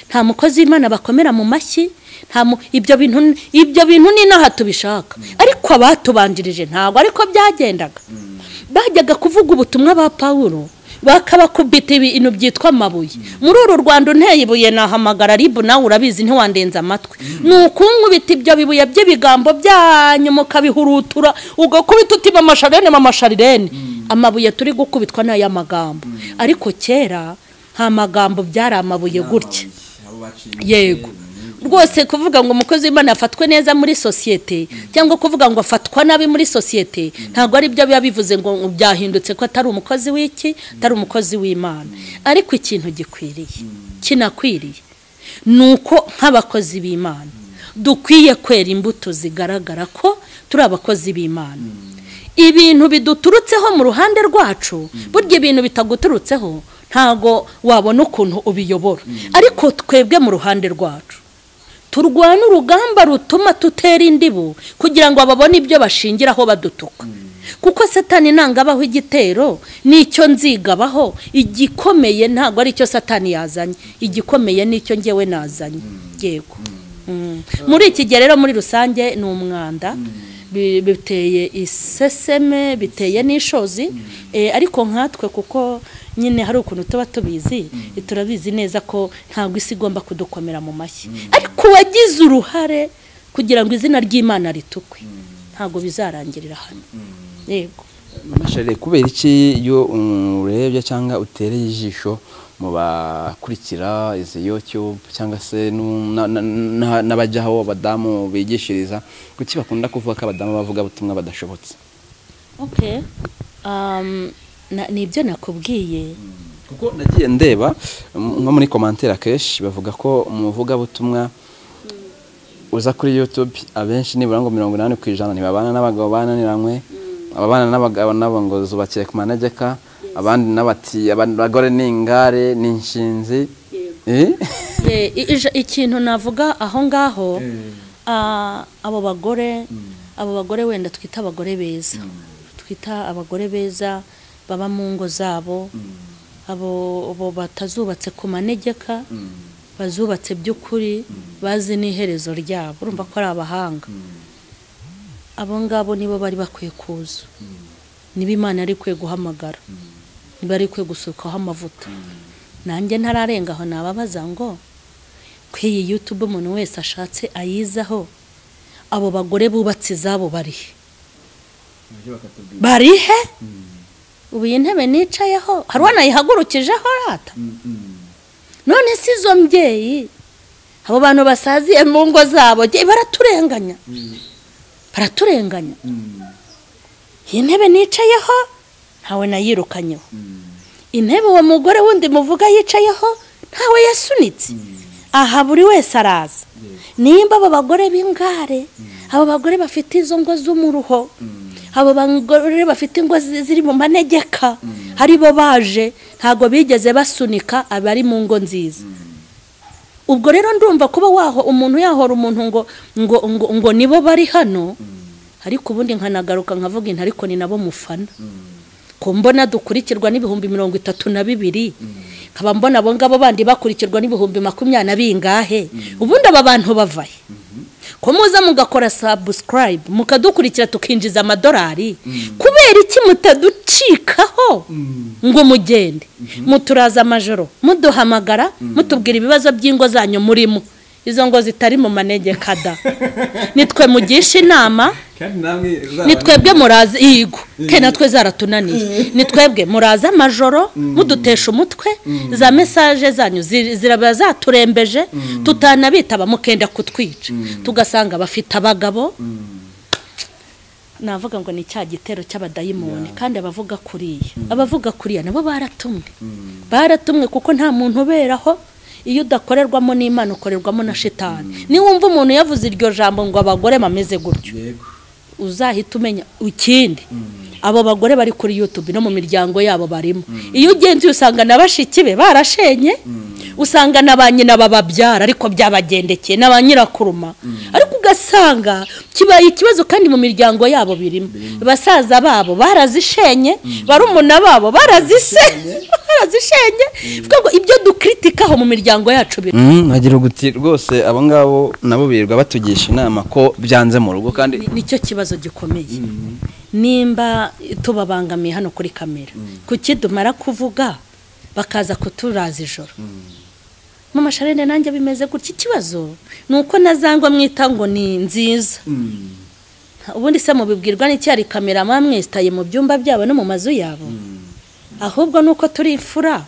nta mukozi w'imana bakomera mu mashyi nta mu- ibyo bintu ibyo bintu ni n'aha tubishaka ariko abatubanjirije ntabwo ariko byagendaga bajyaga kuvuga ubutumwa ba pawulo bakabakubita ibintu byitwa amabuye muri uru rwanda unteye ibuye nahamagara ribu nawe urabizi ntiwandenze amatwi ni ukunkubita ibyo bibuye by'ibigambo byanyu mukabihurutura ugakubita uti mama sharirene mama sharirene amabuye turi gukubitwa ni ay'amagambo ariko kera nta magambo byari amabuye gutya abo baciye yego rwose kuvuga ngo umukozi w'imana afatwe neza muri sosiyete cyangwa kuvuga ngo afatwa nabi muri sosiyete ntabwo ari byo biba bivuze ngo byahindutse ko atari umukozi w'iki atari umukozi w'imana ariko ikintu gikwiriye kinakwiriye ni uko nk'abakozi b'imana dukwiye kwera imbuto zigaragara ko turi abakozi b'imana ibintu biduturutseho mu ruhande rwacu burya ibintu bitaguturutseho ntago wabona ukuntu ubiyobora ariko twebwe mu ruhande rwacu turwana urugamba rutuma tutera indibu kugira ngo babone ibyo bashingiraho badutuka kuko satani abaho igitero nicyo nzigabaho igikomeye ntabwo aricyo satani yazanye igikomeye nicyo ngewe nazanye yego Mm. muri iki gihe rero muri rusange ni umwanda Bi- biteye iseseme biteye n'ishozi Eh, ariko nkatwe kuko nyine hari ukuntu tuba tubizi turabizi neza ko ntabwo isi igomba kudukomera mu mashyi ariko wagize uruhare kugira ngo izina ry'imana ritukwe ntabwo bizarangirira hano yego Mama Charles, kubera iki iyo urebye cyangwa utereye ijisho mu bakurikira izi yotyo cyangwa se nu- na- na- na- n'abajya aho abadamu bigishiriza kuki bakunda kuvuga ko abadamu bavuga ubutumwa badashobotse okay um, na, ni ibyo nakubwiye kuko nagiye ndeba m- nko muri komantere akenshi bavuga ko mu buvugabutumwa uza kuri youtube abenshi nibura ngo mirongo inani ku ijana ntibabana n'abagabo bananiranywe ababana n'abagabo nabo ngo zubakiye ku manegeka abandi n'abati abagore ni ingare ni inshinzi Eh? Eh, i- ija- ikintu navuga aho ngaho ah, abo bagore abo bagore wenda twita abagore beza twita abagore beza baba mu ngo zabo abo abo batazubatse ku manegeka bazubatse by'ukuri bazi n'iherezo ryabo urumva ko ari abahanga abo ngabo nibo bari bakwiye kuza niba imana yari ikwiye guhamagara niba yari ikwiye gusukaho amavuta nanjye ntararenga aho nababaza ngo ko iyi yutube umuntu wese ashatse ayizaho abo bagore bubatse izabo barihe barihe ubu iyi ntebe nicayeho hari uwanayihagurukijeho rata none si izo mbyeyi abo bantu basaziye mu ngo zabo jye baraturenganya baraturenganya iyi ntebe nicayeho ntawe nayirukanyeho intebe uwo mugore wundi muvuga yicayeho ntawe yasunitse aha buri wese araza nimba aba bagore b'ingare abo bagore bafite izo ngo z'umuruho abo bagore bafite ingo zi- ziri mu manegeka ari bo baje ntabwo bigeze basunika abari mu ngo nziza ubwo rero ndumva kuba waho umuntu yahora umuntu ngo ngo ngo, ngo nibo bari hano ariko ubundi nkanagaruka nkavuga inti ariko ni nabo mufana ko mbona dukurikirwa n'ibihumbi mirongo itatu na bibiri nkaba mbona abo ngabo bandi bakurikirwa n'ibihumbi makumyabiri na bingahe ubundi aba bantu bavahe ko muza mugakora sabusikarayibu mukadukurikira tukinjiza amadolari kubera iki mutaducikaho ngo mugende muturaza amajoro muduhamagara mutubwira ibibazo by'ingo zanyu murimo izo ngo zitari mu manegeka da nitwe mugisha inama kandi namwe ni twebwe muraza yigo ke natwe zaratunaniye ni twebwe muraza amajoro mudutesha umutwe za mesaje zanyu zi- ziraba zaturembeje tutanabitaba mukenda kutwica tugasanga bafite abagabo navuga ngo ni cya gitero cy'abadayimoni kandi abavuga kuriya abavuga kuriya nabo baratumwe baratumwe kuko nta muntu uberaho iyo udakorerwamo n'imana ukorerwamo na shitani niwumva umuntu yavuze iryo jambo ngo abagore bameze gutyo yego uzahita umenya ikindi abo bagore bari kuri yutube no mu miryango yabo barimo iyo ugenzi usanga na bashiki be barashenye usanga na ba nyina bababyara ariko byabagendekeye na ba nyirakuruma ariko ugasanga kibaye ikibazo kandi mu miryango yabo birimo basaza babo barazishenye barumuna babo barazisenye barazishenye bivuga ngo ibyo dukritikaho mu miryango yacu biri nkagira uguti rwose abo ngabo nabo birirwa batugisha inama ko byanze mu rugo kandi Ni- nicyo kibazo gikomeye nimba tubabangamiye hano kuri kamera kuki dumara kuvuga bakaza kuturaza ijoro mama sharene nanjye bimeze gutya ikibazo ni uko nazangwa mwita ngo ni nziza ubundi se mubibwirwa n'iki hari kamera muba mwesitaye mu byumba byabo no mu mazu yabo ahubwo ni uko turi imfura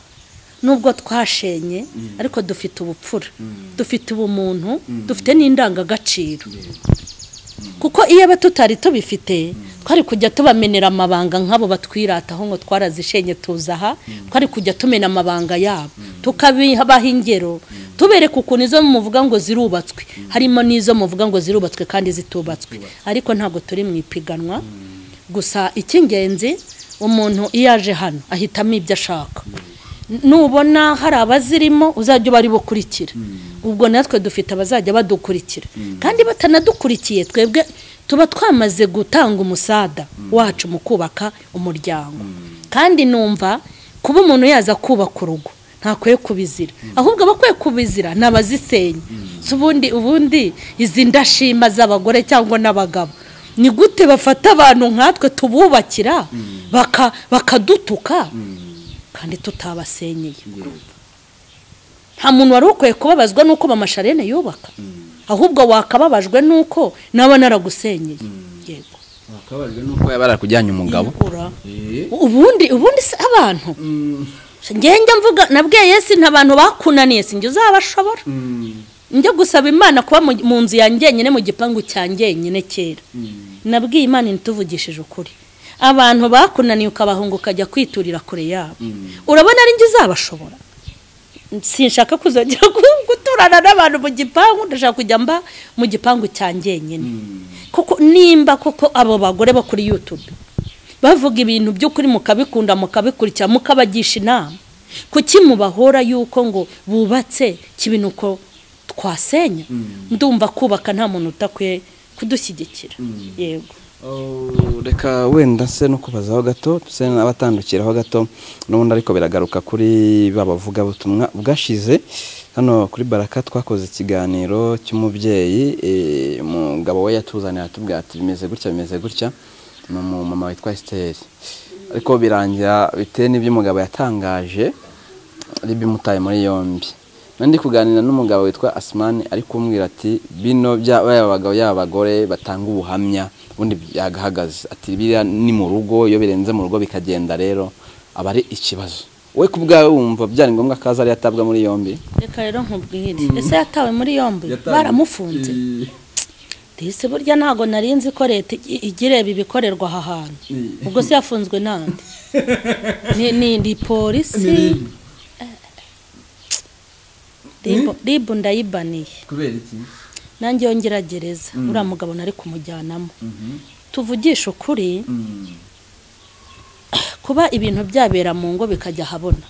nubwo twashenye ariko dufite ubupfura dufite ubumuntu dufite n'indangagaciro kuko iyo aba tutari tubifite twari kujya tubamenera amabanga nk'abo batwirataho ngo twarazishenye tuza aha twari kujya tumena amabanga yabo tukabibaha ingero tubereka ukuntu izo muvuga ngo zirubatswe harimo n'izo muvuga ngo zirubatswe kandi zitubatswe ariko ntabwo turi mu ipiganwa gusa icy'ingenzi umuntu iyo aje hano ahitamo ibyo ashaka nubona hari abazirimo uzajya uba ari bukurikira ubwo natwe dufite abazajya badukurikira kandi batanadukurikiye twebwe tuba twamaze gutanga umusada wacu mu kubaka umuryango kandi numva kuba umuntu yaza kubaka urugo ntakwiye kubizira ahubwo abakwiye kubizira ni abazisenya Si ubundi ubundi izi ndashima z'abagore cyangwa n'abagabo ni gute bafata abantu nkatwe tububakira baka- bakadutuka kandi tutabasenyeye nta muntu wari ukwiye kubabazwa n'uko mama sharene yubaka ahubwo wakababajwe n'uko nawe naragusenyeye yego wakabajwe ko yaba yarakujyanye umugabo Ura. Eh. ubundi ubundi si abantu ngenge mvuga nabwiye yesi nta bantu bakunaniye sinjye uzabashobora njya gusaba imana kuba mu- mu nzu ya njyenyine mu gipangu cya njyenyine kera nabwiye imana ntituvugishije ukuri abantu bakunaniye ukabahunga ukajya kwiturira kure yabo urabona ari njye uzabashobora sinshaka kuzongera gu- guturana n'abantu mu gipangu ndashaka kujya mba mu gipangu cya njyenyine kuko nimba koko abo bagore bo kuri yutube bavuga ibintu by'ukuri mukabikunda mukabikurikira mukabagisha inama kuki mubahora yuko ngo bubatse kibinuko twasenya ndumva kubaka nta muntu utakwiye kudushyigikira yego Oh, reka wenda se no kubazaho gato se n'abatandukiraho gato n'ubundi ariko biragaruka kuri ba bavugabutumwa bwashize hano kuri baraka twakoze ikiganiro cy'umubyeyi eh, umugabo we yatuzaniye atubwira ati bimeze gutya bimeze gutya ni umumama witwa Esther ariko birangira bitewe n'ibyo umugabo yatangaje ari bimutaye muri yombi nari ndi kuganira n'umugabo witwa asimani ari kumbwira ati bino bya baba bagabo yaba abagore batanga ubuhamya ubundi byagahagaze ati biriya ni mu rugo iyo birenze mu rugo bikagenda rero aba ari ikibazo we ku bwawe wumva byari ngombwa ko azari yatabwa muri yombi reka rero nkubwire ese yatawe muri yombi baramufunze ndetse burya ntabwo narinzi ko leta igi- ijya ireba ibikorerwa aha hantu ubwo se yafunzwe nande ni ni ndi polisi Ribu- ribu ndayibaniye kubera iki nanjye yongera gereza uriya mugabo nari kumujyanamo tuvugisha ukuri kuba ibintu byabera mu ngo bikajya ahabona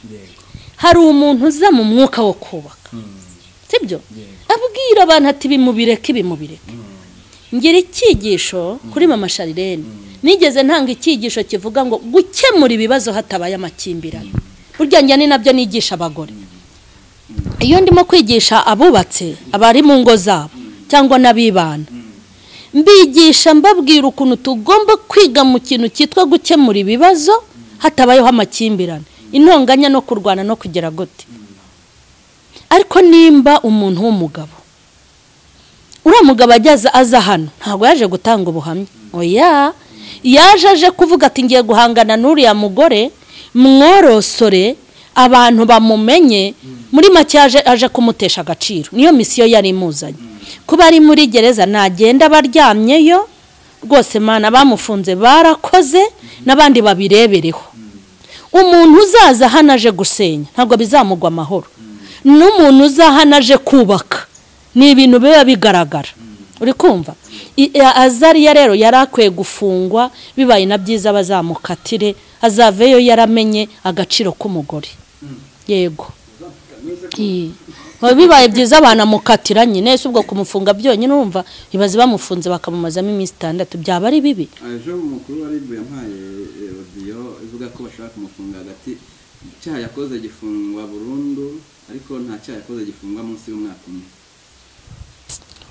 hari umuntu uza mu mwuka wo kubaka sibyo abwira abantu ati bimubireke bimubireke ngira icyigisho kuri mama sharirene nigeze ntanga icyigisho kivuga ngo gukemura ibibazo hatabaye amakimbirane burya njya ni nabyo nigisha abagore iyo ndimo kwigisha abubatse abari mu ngo zabo cyangwa n'abibana mbigisha mbabwira ukuntu tugomba kwiga mu kintu cyitwa gukemura ibibazo hatabayeho amakimbirane intonganya no kurwana no kugera gute ariko nimba umuntu w'umugabo uriya mugabo ageze aza hano ntabwo yaje gutanga ubuhamya oya yaje aje kuvuga ati ngiye guhangana n'uriya mugore mworosore abantu bamumenye muri make yaje aje kumutesha agaciro niyo misiyo yari imuzanye kuba ari muri gereza nagenda aba aryamyeyo rwose mana bamufunze barakoze n'abandi babirebereho umuntu uzaza hano aje gusenya ntabwo bizamugwa amahoro n'umuntu uzaha aje kubaka ni ibintu biba bigaragara uri kumva I- a- azariya rero yari akwiye gufungwa bibaye na byiza bazamukatire azaveyo yaramenye agaciro k'umugore yego I- Biba bibaye byiza banamukatira nyine ese ubwo kumufunga byonyine urumva ibazi bamufunze bakamumazamo iminsi itandatu byaba ari bibi ejo umukuru wa ribu yampaye rodiyo ivuga ko bashaka kumufunga hagati icyaha yakoze gifungwa burundu ariko nta cyaha yakoze gifungwa munsi y'umwaka umwe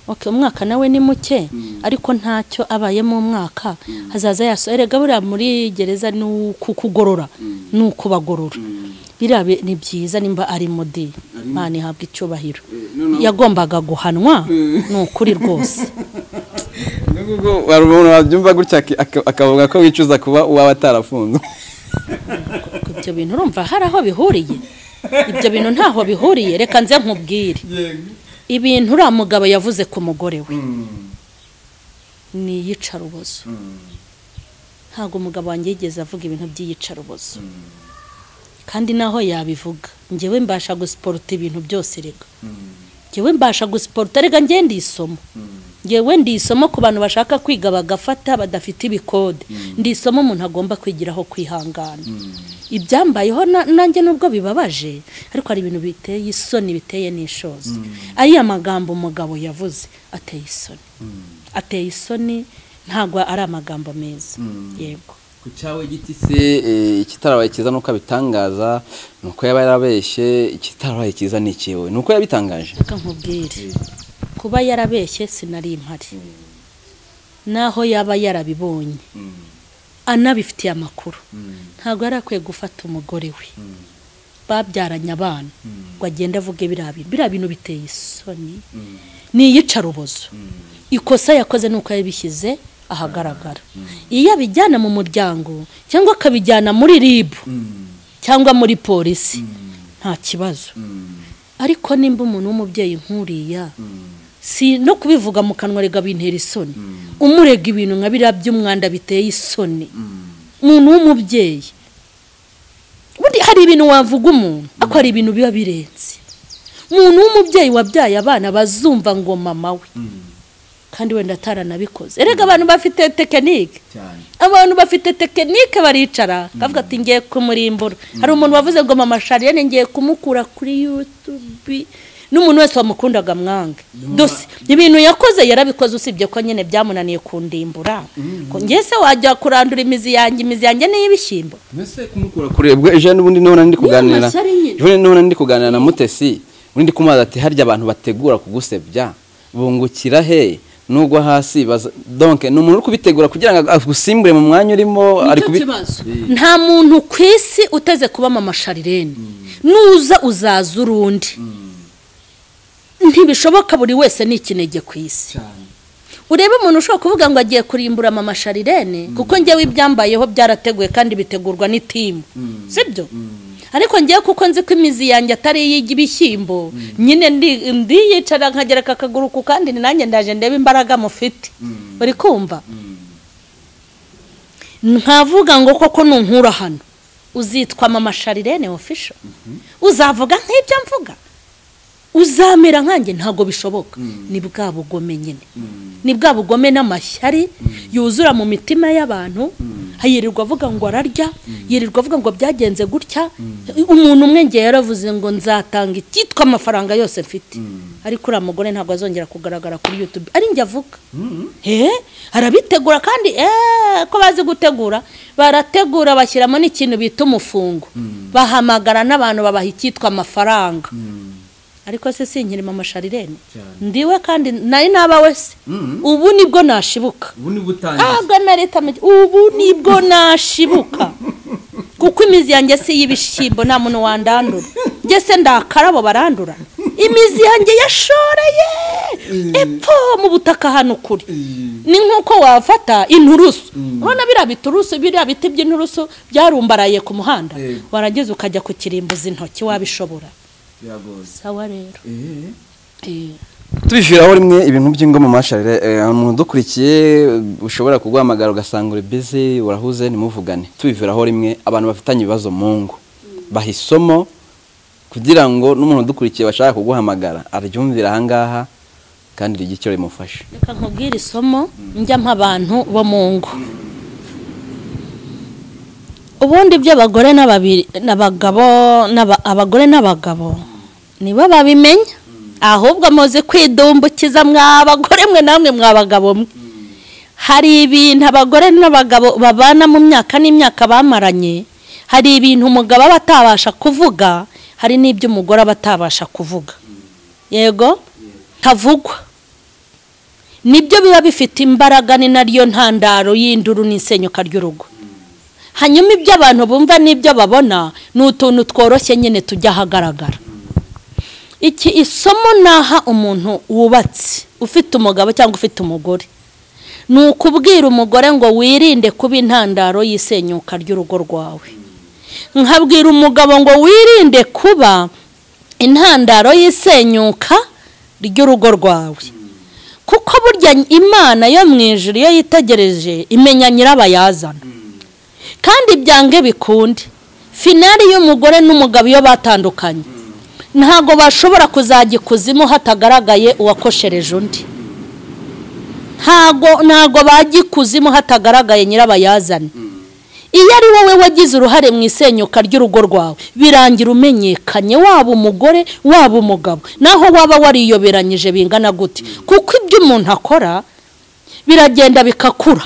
Okay, umwaka nawe ni muke ariko ntacyo abayemo umwaka hazaza yaso erega buriya muri gereza ni ukukugorora ni ukubagorora biriya bi- ni byiza nimba ari mudi imana ihabwa icyubahiro yagombaga guhanwa ni ukuri rwose n'ubwo hari umuntu wabyumva gutya aki- aka- akavuga ko wicuza kuba uwaba atarafunzwe ibyo bintu urumva hari aho bihuriye ibyo bintu ntaho bihuriye reka nze nkubwire ibintu uriya mugabo yavuze ku mugore we ni iyicarubozo ntabwo umugabo wanjye yigeze avuga ibintu by'iyicarubozo kandi naho yabivuga ngewe mbasha gusiporuta ibintu byose reka ngewe mbasha gusiporuta reka ngewe ndi isomo ngewe ndi isomo ku bantu bashaka kwiga bagafata badafite ibikode ndi isomo umuntu agomba kwigiraho kwihangana ibyambayeho na- nanjye nubwo bibabaje ariko hari ibintu biteye isoni biteye n'ishozi ariya magambo umugabo yavuze ateye isoni ateye isoni ntabwo ari amagambo meza yego ku cyawe giti se eh, ikitarabaye cyiza nuko abitangaza ni uko yaba yarabeshye ikitarabaye cyiza ni icyewe ni uko yabitangaje reka nkubwire kuba yarabeshye sinari impari naho yaba yarabibonye anabifitiye amakuru ntabwo yari akwiye gufata umugore we babyaranye abana ngo agende avuge biriya bintu biriya bintu biteye isoni ni iyicarubozo ikosa yakoze ni uko yabishyize ahagaragara iyo abijyana mu muryango cyangwa akabijyana muri ribu cyangwa muri polisi nta kibazo ariko nimba umuntu w'umubyeyi nk'uriya si no kubivuga mu kanwa rega bintera isoni umurega ibintu nka biriya by'umwanda biteye isoni umuntu w'umubyeyi ubundi hari ibintu wavuga umuntu ariko hari ibintu biba birenze umuntu w'umubyeyi wabyaye abana bazumva ngo mama we kandi wenda ataranabikoze erega abantu bafite tekinike cyane abantu bafite tekinike baricara akavuga ati ngiye kumurimbura hari umuntu wavuze ngo mama shariyene ngiye kumukura kuri yutubi n'umuntu wese wamukundaga mwange dose ibintu yakoze yarabikoze usibye ko nyine byamunaniye kundimbura ko njye se wajya kurandura imizi yanjye imizi yanjye ni iy'ibishyimbo mbese kumukura kure ubwo ejo n'ubundi n'ubona ndi kuganira amashyari nyine. ejo n'ubona ndi kuganira na mutesi ubundi kumubaza ati harya abantu bategura kugusebya bungukira he nugwa hasi baza donke ni umuntu uri kubitegura kugira ngo agusimbure mu mwanya urimo ari Nicyo kubi kibazo. nta muntu ku isi uteze kuba mama sharirene nuza uzaza urundi ntibishoboka buri wese ni ikinege ku isi cyane urebe umuntu ushobora kuvuga ngo agiye kurimbura mama sharirene kuko njyewe ibyambayeho byarateguye kandi bitegurwa n'itimu sibyo ariko ngewe kuko nzi ko imizi yanjye atari iy'ibishyimbo nyine ndi- ndiyicara nkagereka akaguru ku kandi ni nanjye ndaje ndebe imbaraga mufite uri kumva ntavuga ngo koko nunkura hano uzitwa mama sharirene ofisho uzavuga nk'ibyo mvuga uzamera nkanjye ntabwo bishoboka ni bwa bugome nyine ni bwa bugome n'amashyari yuzura mu mitima y'abantu yirirwa avuga ngo ararya yirirwa avuga ngo byagenze gutya umuntu umwe ngiye yaravuze ngo nzatanga icyitwa amafaranga yose mfite ariko uriya mugore ntabwo azongera kugaragara kuri yutube ari njye avuga he arabitegura kandi eee ko bazi gutegura barategura bashyiramo n'ikintu bita umufungo bahamagara n'abantu babaha icyitwa amafaranga ariko se sinkiri mama sharirene Cyane. ndiwe kandi nari naba wese ubu nibwo nashibuka ubu ni butangiye ntabwo nareta ubu nibwo nashibuka kuko imizi yanjye si iy'ibishyimbo nta muntu wandandura njye se ndakarabo barandura imizi yanjye yashoreye epfo mu butaka hano kure ni nk'uko wafata inturusu urabona biriya biturusu biriya biti by'inturusu byarumbaraye ku muhanda Yego. warangiza ukajya kukirimbuza intoki wabishobora biragoze sawa rero eee Eh. tubiviraho rimwe ibintu by'ingoma masharire eh, umuntu udukurikiye eh, ushobora kuguhamagara ugasanga uri busy urahuze nimuvugane tubiviraho rimwe abantu bafitanye ibibazo mu ngo bahisomo kugira ngo n'umuntu udukurikiye bashaka kuguhamagara aryumvira aha ngaha kandi rigire icyo rimufasha reka nkubwire isomo njya nk'abantu bo mu ngo ubundi by'abagore n'ababiri- n'abagabo n'aba- abagore n'abagabo nibo babimenya ahubwo muzi kwidumbukiza mwabagore mwe namwe mwabagabo mwe hari ibintu abagore n'abagabo babana mu myaka n'imyaka bamaranye hari ibintu umugabo aba atabasha kuvuga hari n'ibyo umugore aba atabasha kuvuga yego ntavugwa nibyo biba bifite imbaraga ni naryo ntandaro y'induru n'isenyuka ry'urugo hanyuma ibyo abantu bumva n'ibyo babona ni utuntu tworoshye nyine tujya ahagaragara iki isomo naha umuntu wubatse ufite umugabo cyangwa ufite umugore ni ukubwira umugore ngo wirinde kuba intandaro y'isenyuka ry'urugo rwawe nkabwira umugabo ngo wirinde kuba intandaro y'isenyuka ry'urugo rwawe kuko burya imana yo mu ijuru iyo yitegereje imenya nyirabayazana kandi byange bikunde finari y'umugore n'umugabo iyo batandukanye ntabwo bashobora kuzajya ikuzimu hatagaragaye uwakoshereje undi ntago ntago bajya ikuzimu hatagaragaye nyirabayazana iyo ari wowe wagize uruhare mu isenyuka ry'urugo rwawe birangira umenyekanye waba umugore waba umugabo naho waba wariyoberanyije bingana gute kuko ibyo umuntu akora biragenda bigakura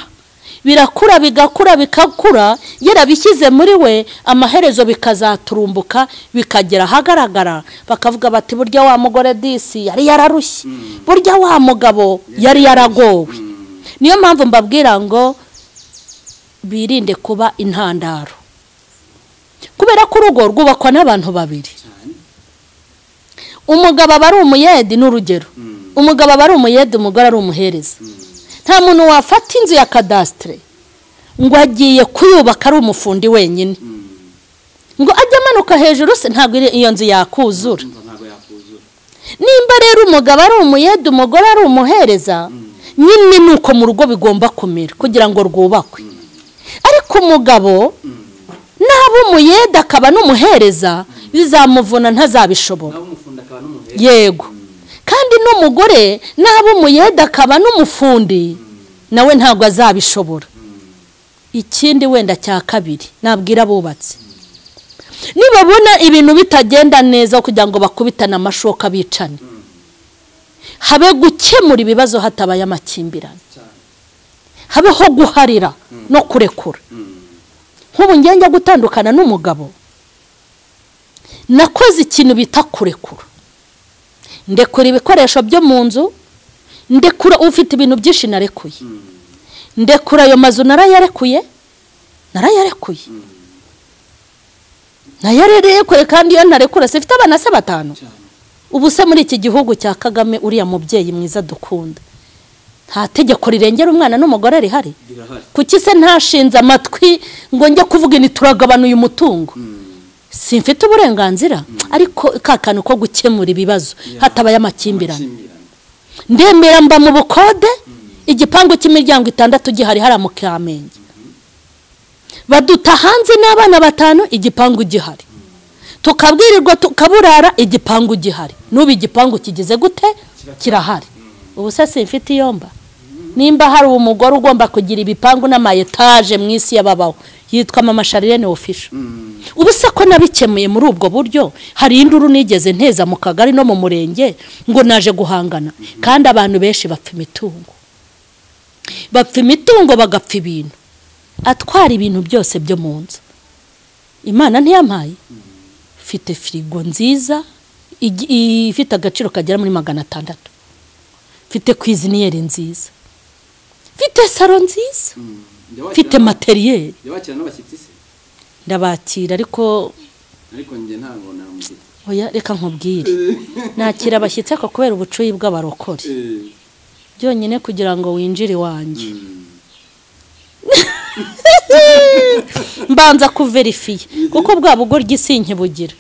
birakura bigakura bigakura yarabishyize muri we amaherezo bikazaturumbuka bikagera ahagaragara bakavuga bati burya wa mugore disi yari yararushye burya wa mugabo yari yaragowe niyo mpamvu mbabwira ngo birinde kuba intandaro kubera ko urugo rwubakwa n'abantu babiri umugabo aba ari umuyedi n'urugero umugabo aba ari umuyedi umugore ari umuhereza nta muntu wafata inzu ya kadasitire ngo agiye kuyubaka ari umufundi wenyine ngo ajye amanuka hejuru se ntabwo iri- iyo nzu yakuzura nimba rero umugabo ari umuyede umugore ari umuhereza nyine ni uko mu rugo bigomba kumera kugira ngo rwubakwe ariko umugabo naba umuyede akaba n'umuhereza bizamuvuna ntazabishobora yego kandi n'umugore n'aba umuyede akaba n'umufundi nawe ntabwo azabishobora ikindi wenda cya kabiri nabwira abubatsi nibabona ibintu bitagenda neza kugira ngo bakubitane amashoka bicane habe gukemura ibibazo hatabaye amakimbirane habeho guharira no kurekura nk'ubu ngiye njya gutandukana n'umugabo nakoze ikintu bita kurekura ndekura ibikoresho byo mu nzu ndekura ufite ibintu byinshi narekuye ndekura ayo mazu narayarekuye narayarekuye nayarerekuye kandi iyo ntarekura se mfite abana se batanu ubu se muri iki gihugu cya kagame uriya mubyeyi mwiza dukunda nta tegeko rirengera umwana n'umugore rihari kuki se ntashinze amatwi ngo njye kuvuga ni turagabanuye umutungo simfite uburenganzira ariko ka kantu ko gukemura ibibazo hatabaye amakimbirane ndemera mba mu bukode igipangu cy'imiryango itandatu gihari hariya mu kamenge baduta hanze n'abana batanu igipangu gihari tukabwirirwa tukaburara igipangu gihari n'ubu igipangu kigize gute kirahari ubu se simfite iyomba nimba hari umugore ugomba kugira ibipangu n'amayetaje mu isi y'ababaho yitwa mama sharirene ofisho ubu se ko nabikemuye muri ubwo buryo hari induru nigeze nteza mu kagari no mu murenge ngo naje guhangana kandi abantu benshi bapfa imitungo bapfa imitungo bagapfa ibintu atwara ibintu byose byo mu nzu imana ntiyampaye mfite firigo nziza igi- ifite agaciro kagera muri magana atandatu mfite kwiziniyeri nziza mfite saro nziza mfite materiyeri yabakira n'abashyitsi se ndabakira ariko ariko njye ntabwo namugira oya reka nkubwire nakira abashyitsi ariko kubera ubucuyi bw'abarokore byonyine kugira ngo winjire iwanjye mbanza kuverifiye kuko bwa bugoryi sinkibugira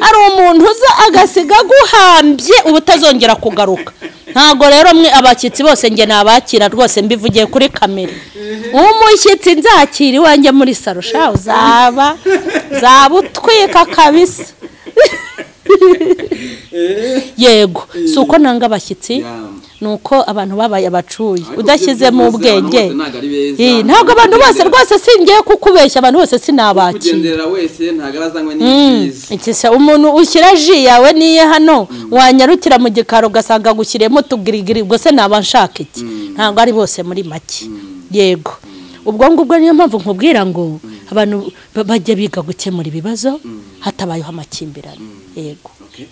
ari umuntu uza agasiga aguhambye uba utazongera kugaruka ntabwo rero mwe abashyitsi bose njye nabakira rwose mbivugiye kuri kamere umushyitsi nzakira iwanjye muri saro sha uzaba uzaba utwika kabisa yego si uko nanga abashyitsi ni uko abantu babaye abacuyi udashyizemo ubwenge Ii, ntabwo abantu bose rwose singiye kukubeshya abantu bose sinabakira kugendera wese ntabwo arazanywe n'ibyiza ikisa umuntu ushyira ji yawe niye hano wanyarukira mu gikari ugasanga agushyiriyemo utugirigiri ubwo se naba nshaka iki ntabwo ari bose muri make yego ubwo ngubwo niyo mpamvu nkubwira ngo abantu ba- bajya biga gukemura ibibazo hatabayeho amakimbirane yego Okay.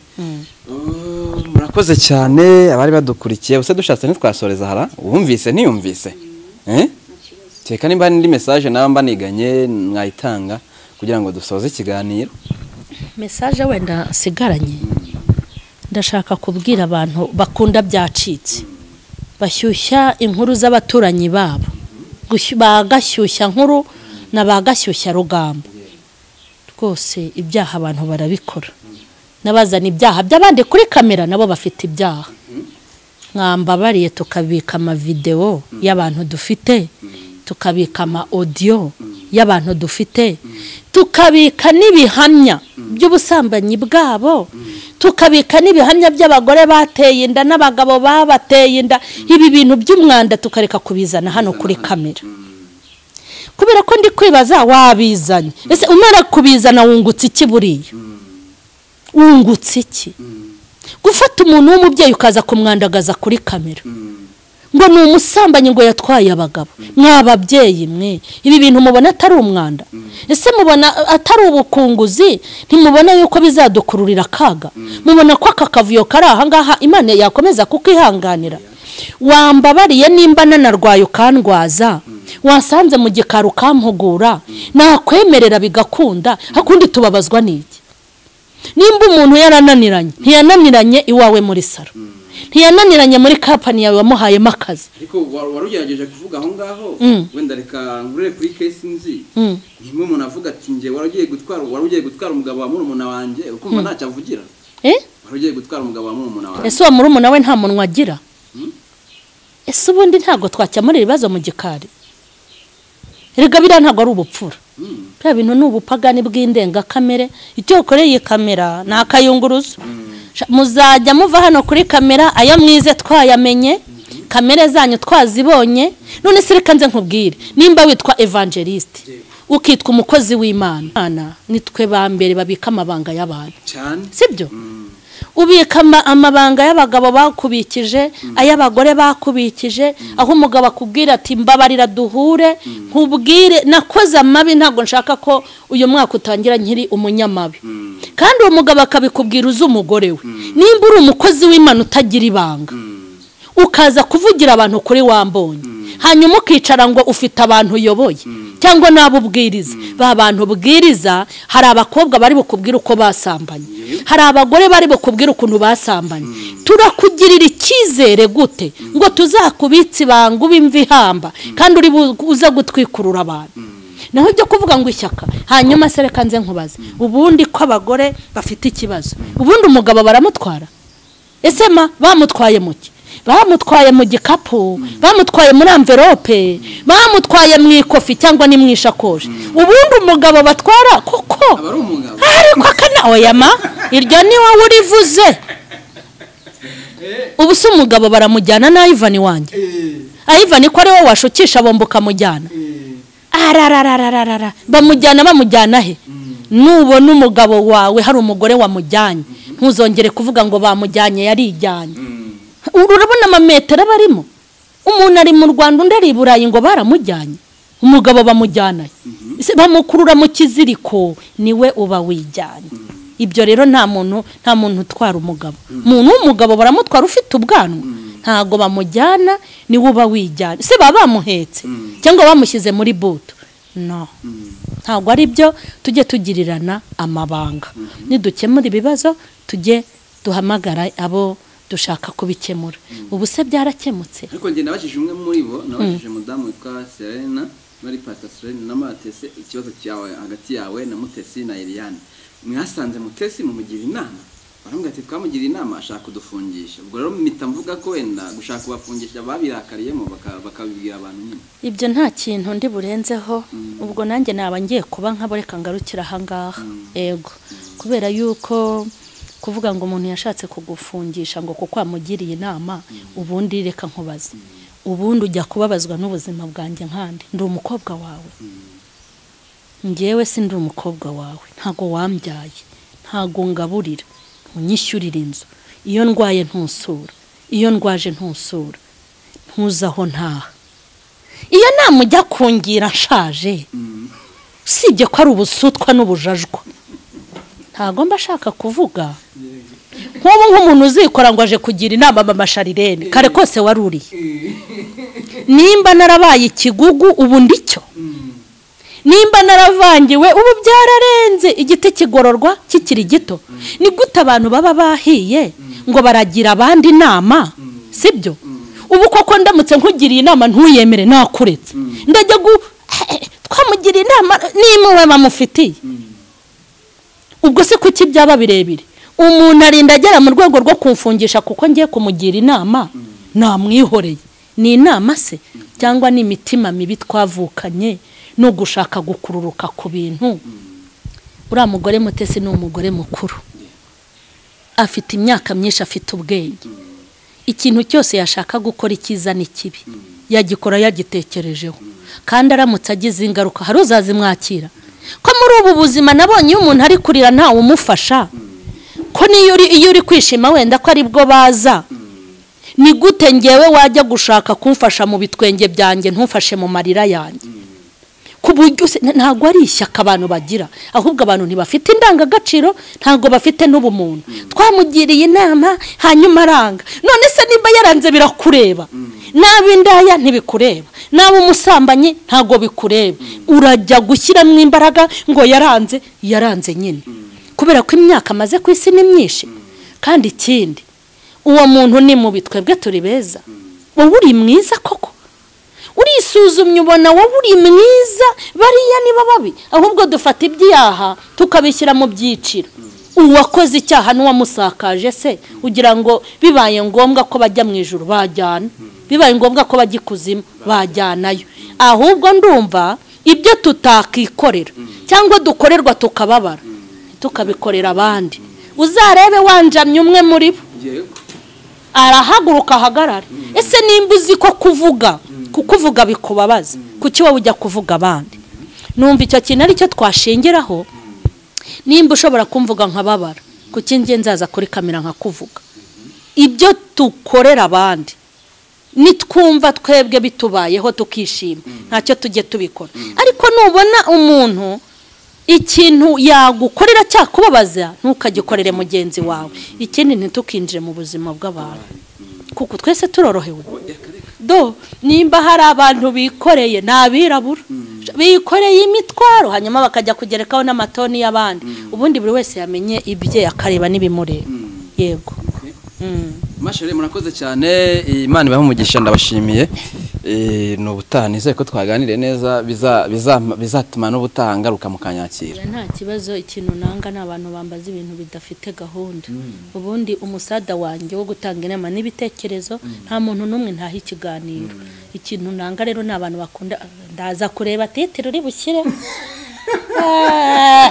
Oh, murakoze cyane abari badukurikiye ubuse dushatse ntitwasoreza hara wumvise ntiyumvise Eh? teka nimba n'indi message nawe mba niganye mwayitanga kugira ngo dusoze ikiganiro mesaje wenda nsigaranye ndashaka kubwira abantu bakunda byacitse bashyushya inkuru z'abaturanyi babo Gushyu- ba gashyushya nkuru na ba gashyushya rugambo rwose ibyaha abantu barabikora n'abazana ibyaha by'abandi kuri kamera nabo bafite ibyaha mwambabariye tukabika amavidewo y'abantu dufite tukabika ama odiyo y'abantu dufite tukabika n'ibihamya by'ubusambanyi bwabo tukabika n'ibihamya by'abagore bateye inda n'abagabo babateye inda ibi bintu by'umwanda tukareka kubizana hano kuri kamera kubera ko ndi kwibaza wabizanye ese umara kubizana wungutse iki buriya wungutse iki gufata umuntu w'umubyeyi ukaza kumwandagaza kuri kamera ngo ni umusambanyi ngo yatwaye abagabo mwababyeyi mwe ibi bintu mubona atari umwanda ese mubona atari ubukunguzi ntimubona yuko bizadukururira akaga mubona ko aka kavuyo kari aha ngaha imana yakomeza kukihanganira wambabariye nimba nanarwaye ukandwaza wasanze mu gikari ukampugura nakwemerera bigakunda hakundi tubabazwa n'iki nimba umuntu yarananiranye ntiyananiranye iwawe muri saro ntiyananiranye muri kampani yawe wamuhayemo akazi ariko wa- wari ugerageje kuvuga aho ngaho Mm. wenda reka nkurire kuri kesi nzi Mm. nimwe umuntu avuga ati njye wari ugiye gutwara wari ugiye gutwara umugabo wa murumuna wanjye ukumva ntacyo avugira Eh? wari ugiye gutwara umugabo wa murumuna wanjye ese uwo murumuna we nta munwa agira ese ubundi ntabwo twakemura ibibazo mu gikari erega biriya ntabwo ari ubupfura bya bintu ni ubupagani bw'indengakamere icyo ukoreye iyi kamera ni akayunguruzo Sha- muzajya muva hano kuri kamera ayo mwize twayamenye kamere zanyu twazibonye none se reka nze nkubwire nimba witwa evangeliste ukitwa umukozi w'imana Imana, ni twe ba mbere babika amabanga y'abantu cyane sibyo ubika ama- amabanga y'abagabo bakubikije ay'abagore bakubikije aho umugabo akubwira ati mbabarira duhure nkubwire nakoze amabi ntabwo nshaka ko uyu mwaka utangira nkiri umunyamabi kandi uwo mugabo akabikubwira uzi umugore we nimba uri umukozi w'imana utagira ibanga ukaza kuvugira abantu kuri wambonye hanyuma ukicara ngo ufite abantu uyoboye cyangwa n'abo ubwiriza ba bantu ubwiriza hari abakobwa bari bukubwire uko basambanye hari abagore bari bukubwire ukuntu basambanye turakugirira icyizere gute ngo tuzakubitse ibanga ube imva ihamba kandi uri bu- uza gutwikurura abantu naho ibyo kuvuga ngo ishyaka hanyuma se reka nze nkubaze ubundi ko abagore bafite ikibazo ubundi umugabo baramutwara ese ma bamutwaye mu ki bamutwaye mu gikapu bamutwaye muri amverope bamutwaye mu ikofi cyangwa ni mu ishakoshi ubundi umugabo batwara koko aba ari umugabo ariko akana oya ma iryo ni wowe urivuze ubu se umugabo baramujyana na ivani wanjye ayivani ko ari wowe washukisha bombi ukamujyana arararararara bamujyana bamujyana he nubona umugabo wawe hari umugore wamujyanye ntuzongere kuvuga ngo bamujyanye yarijyanye Uru- urabona amametero aba arimo umuntu ari mu rwanda undi ari i burayi ngo baramujyanye umugabo bamujyana he? Se bamukurura mu kiziriko niwe uba wijyanye ibyo rero nta muntu nta muntu utwara umugabo umuntu w'umugabo baramutwara ufite ubwanwa ntabwo bamujyana niwe uba wijyanye se baba bamuhetse cyangwa bamushyize muri buto no ntabwo ari byo tujye tugirirana amabanga nidukemura ibibazo tujye duhamagara abo dushaka kubikemura ubu se byaracyemutse ariko ngenda nabajije umwe muri bo nabajije umudamu witwa serena muri pasita serena na matese ikibazo cyawe hagati yawe na mutesi na iriyane mwasanze mutesi mumugira inama baramubwira ati twamugira inama ashaka kudufungisha ubwo rero mpita mvuga ko wenda gushaka kubafungisha babirakariyemo baka- bakabibwira abantu nyine ibyo nta kintu ndi burenzeho ubwo nanjye naba ngiye kuba nk'abo reka ngarukira ahangaha ego kubera yuko kuvuga ngo umuntu yashatse kugufungisha ngo kuko wamugiriye inama ubundi reka nkubaze ubundi ujya kubabazwa n'ubuzima bwanjye nkandi ndi umukobwa wawe ngewe si ndi umukobwa wawe ntago wambyaye ntago ngaburira unyishyurira inzu iyo ndwaye ntusura iyo ndwaje ntusura ntuzaho ntaha iyo nama ujya kungira nshaje usibye ko ari ubusutwa n'ubujajwa ntabwo mba ashaka kuvuga nk'ubu nk'umuntu uzikora ngo aje kugira inama mama sharirene kare kose waruriye nimba narabaye ikigugu ubu ndicyo nimba naravangiwe ubu byararenze igiti kigororwa kikiri gito ni gute abantu baba bahiye ngo baragira abandi inama sibyo ubu koko ndamutse nkugiriye inama ntuyemere nakuretse ndajya gu twamugiriye inama n'impuhwe bamufitiye ubwo se kuki byaba birebire umuntu arinda agera mu rwego rwo kumfungisha kuko ngiye kumugira inama namwihoreye ni inama se cyangwa ni imitima mibi twavukanye no gushaka gukururuka ku bintu uriya mugore mutesi ni umugore mukuru afite imyaka myinshi afite ubwenge ikintu cyose yashaka gukora icyiza n'ikibi yagikora yagitekerejeho kandi aramutse agize ingaruka hari uzazimwakira ko muri ubu buzima nabonye iyo umuntu ari kurira ntawe umufasha ko n'iyo uri iyo uri kwishima wenda ko ari bwo baza ni gute ngewe wajya gushaka kumfasha mu bitwenge byanjye ntufashe mu marira yanjye ku buryo se- na- ntabwo ari ishyaka abantu bagira ahubwo abantu ntibafite indangagaciro ntabwo bafite n'ubumuntu twamugiriye inama hanyuma aranga none se nimba yaranze birakureba naba indaya ntibikureba naba umusambanyi ntabwo bikureba urajya gushyiramo imbaraga ngo yaranze yaranze nyine kubera ko imyaka amaze ku isi ni myinshi kandi ikindi uwo muntu ni mubi twebwe turi beza wowe uri mwiza koko urisuzumye ubona wowe uri mwiza bariya niba babi ahubwo dufata ibyaha tukabishyira mu byiciro uwakoze icyaha n'uwamusakaje se ugira ngo bibaye ngombwa ko bajya mu ijoro bajyana bibaye ngombwa ko bajya ikuzimu bajyanayo ahubwo ndumva ibyo tutakikorera cyangwa dukorerwa tukababara tukabikorera abandi uzarebe wanjamye umwe muri bo arahaguruka ahagarara ese nimba uzi ko kuvuga kukuvuga bikubabaza kuki wowe ujya kuvuga abandi numva icyo kintu aricyo twashingiraho nimba ushobora kumvuga nkababara kuki njye nzaza kuri kamera nkakuvuga ibyo dukorera abandi nitwumva twebwe bitubayeho tukishima ntacyo tujye tubikora ariko nubona umuntu ikintu yagukorera cyakubabaza ntukagikorere mugenzi wawe ikindi ntitukinjire mu buzima bw'abantu kuko twese turorohewe do nimba hari abantu bikoreye ni abirabura bikoreye imitwaro hanyuma bakajya kugerekaho n'amatoni y'abandi ubundi buri wese yamenye ibye akareba n'ibimureba yego Mm. mashere murakoze cyane imana ibahe umugisha ndabashimiye Eh, ni ubutaha nizere ko twaganiriye neza biza- biza- bizatuma n'ubutaha ngaruka mukanyakira nta kibazo ikintu nanga ni abantu bambaza ibintu bidafite gahunda ubundi umusada wanjye wo gutanga inama n'ibitekerezo nta muntu n'umwe ntaha ikiganiro ikintu nanga rero ni abantu bakunda ndaza kureba titiro uri bushyire Ah,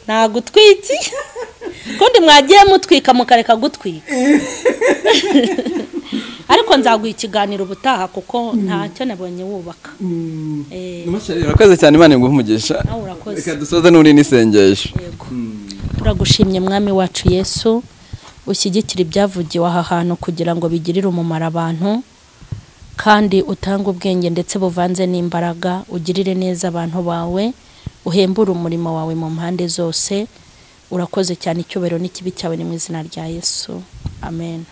nagutwiki kundi mwagiye mutwika mukareka gutwika ariko nzaguha ikiganiro ubutaha kuko ntacyo nabonye wubaka Eh, mashere urakoze cyane imana iguhe umugisha nawe urakoze reka dusoze n'uri n'isengesho yego turagushimye mwami wacu yesu ushyigikira ibyavugiwe aha hantu kugira ngo bigirire umumaro abantu kandi utange ubwenge ndetse buvanze n'imbaraga ugirire neza abantu bawe uhembure umurimo wawe mu mpande zose urakoze cyane icyubahiro n'ikibi cyawe ni mu izina rya yesu amen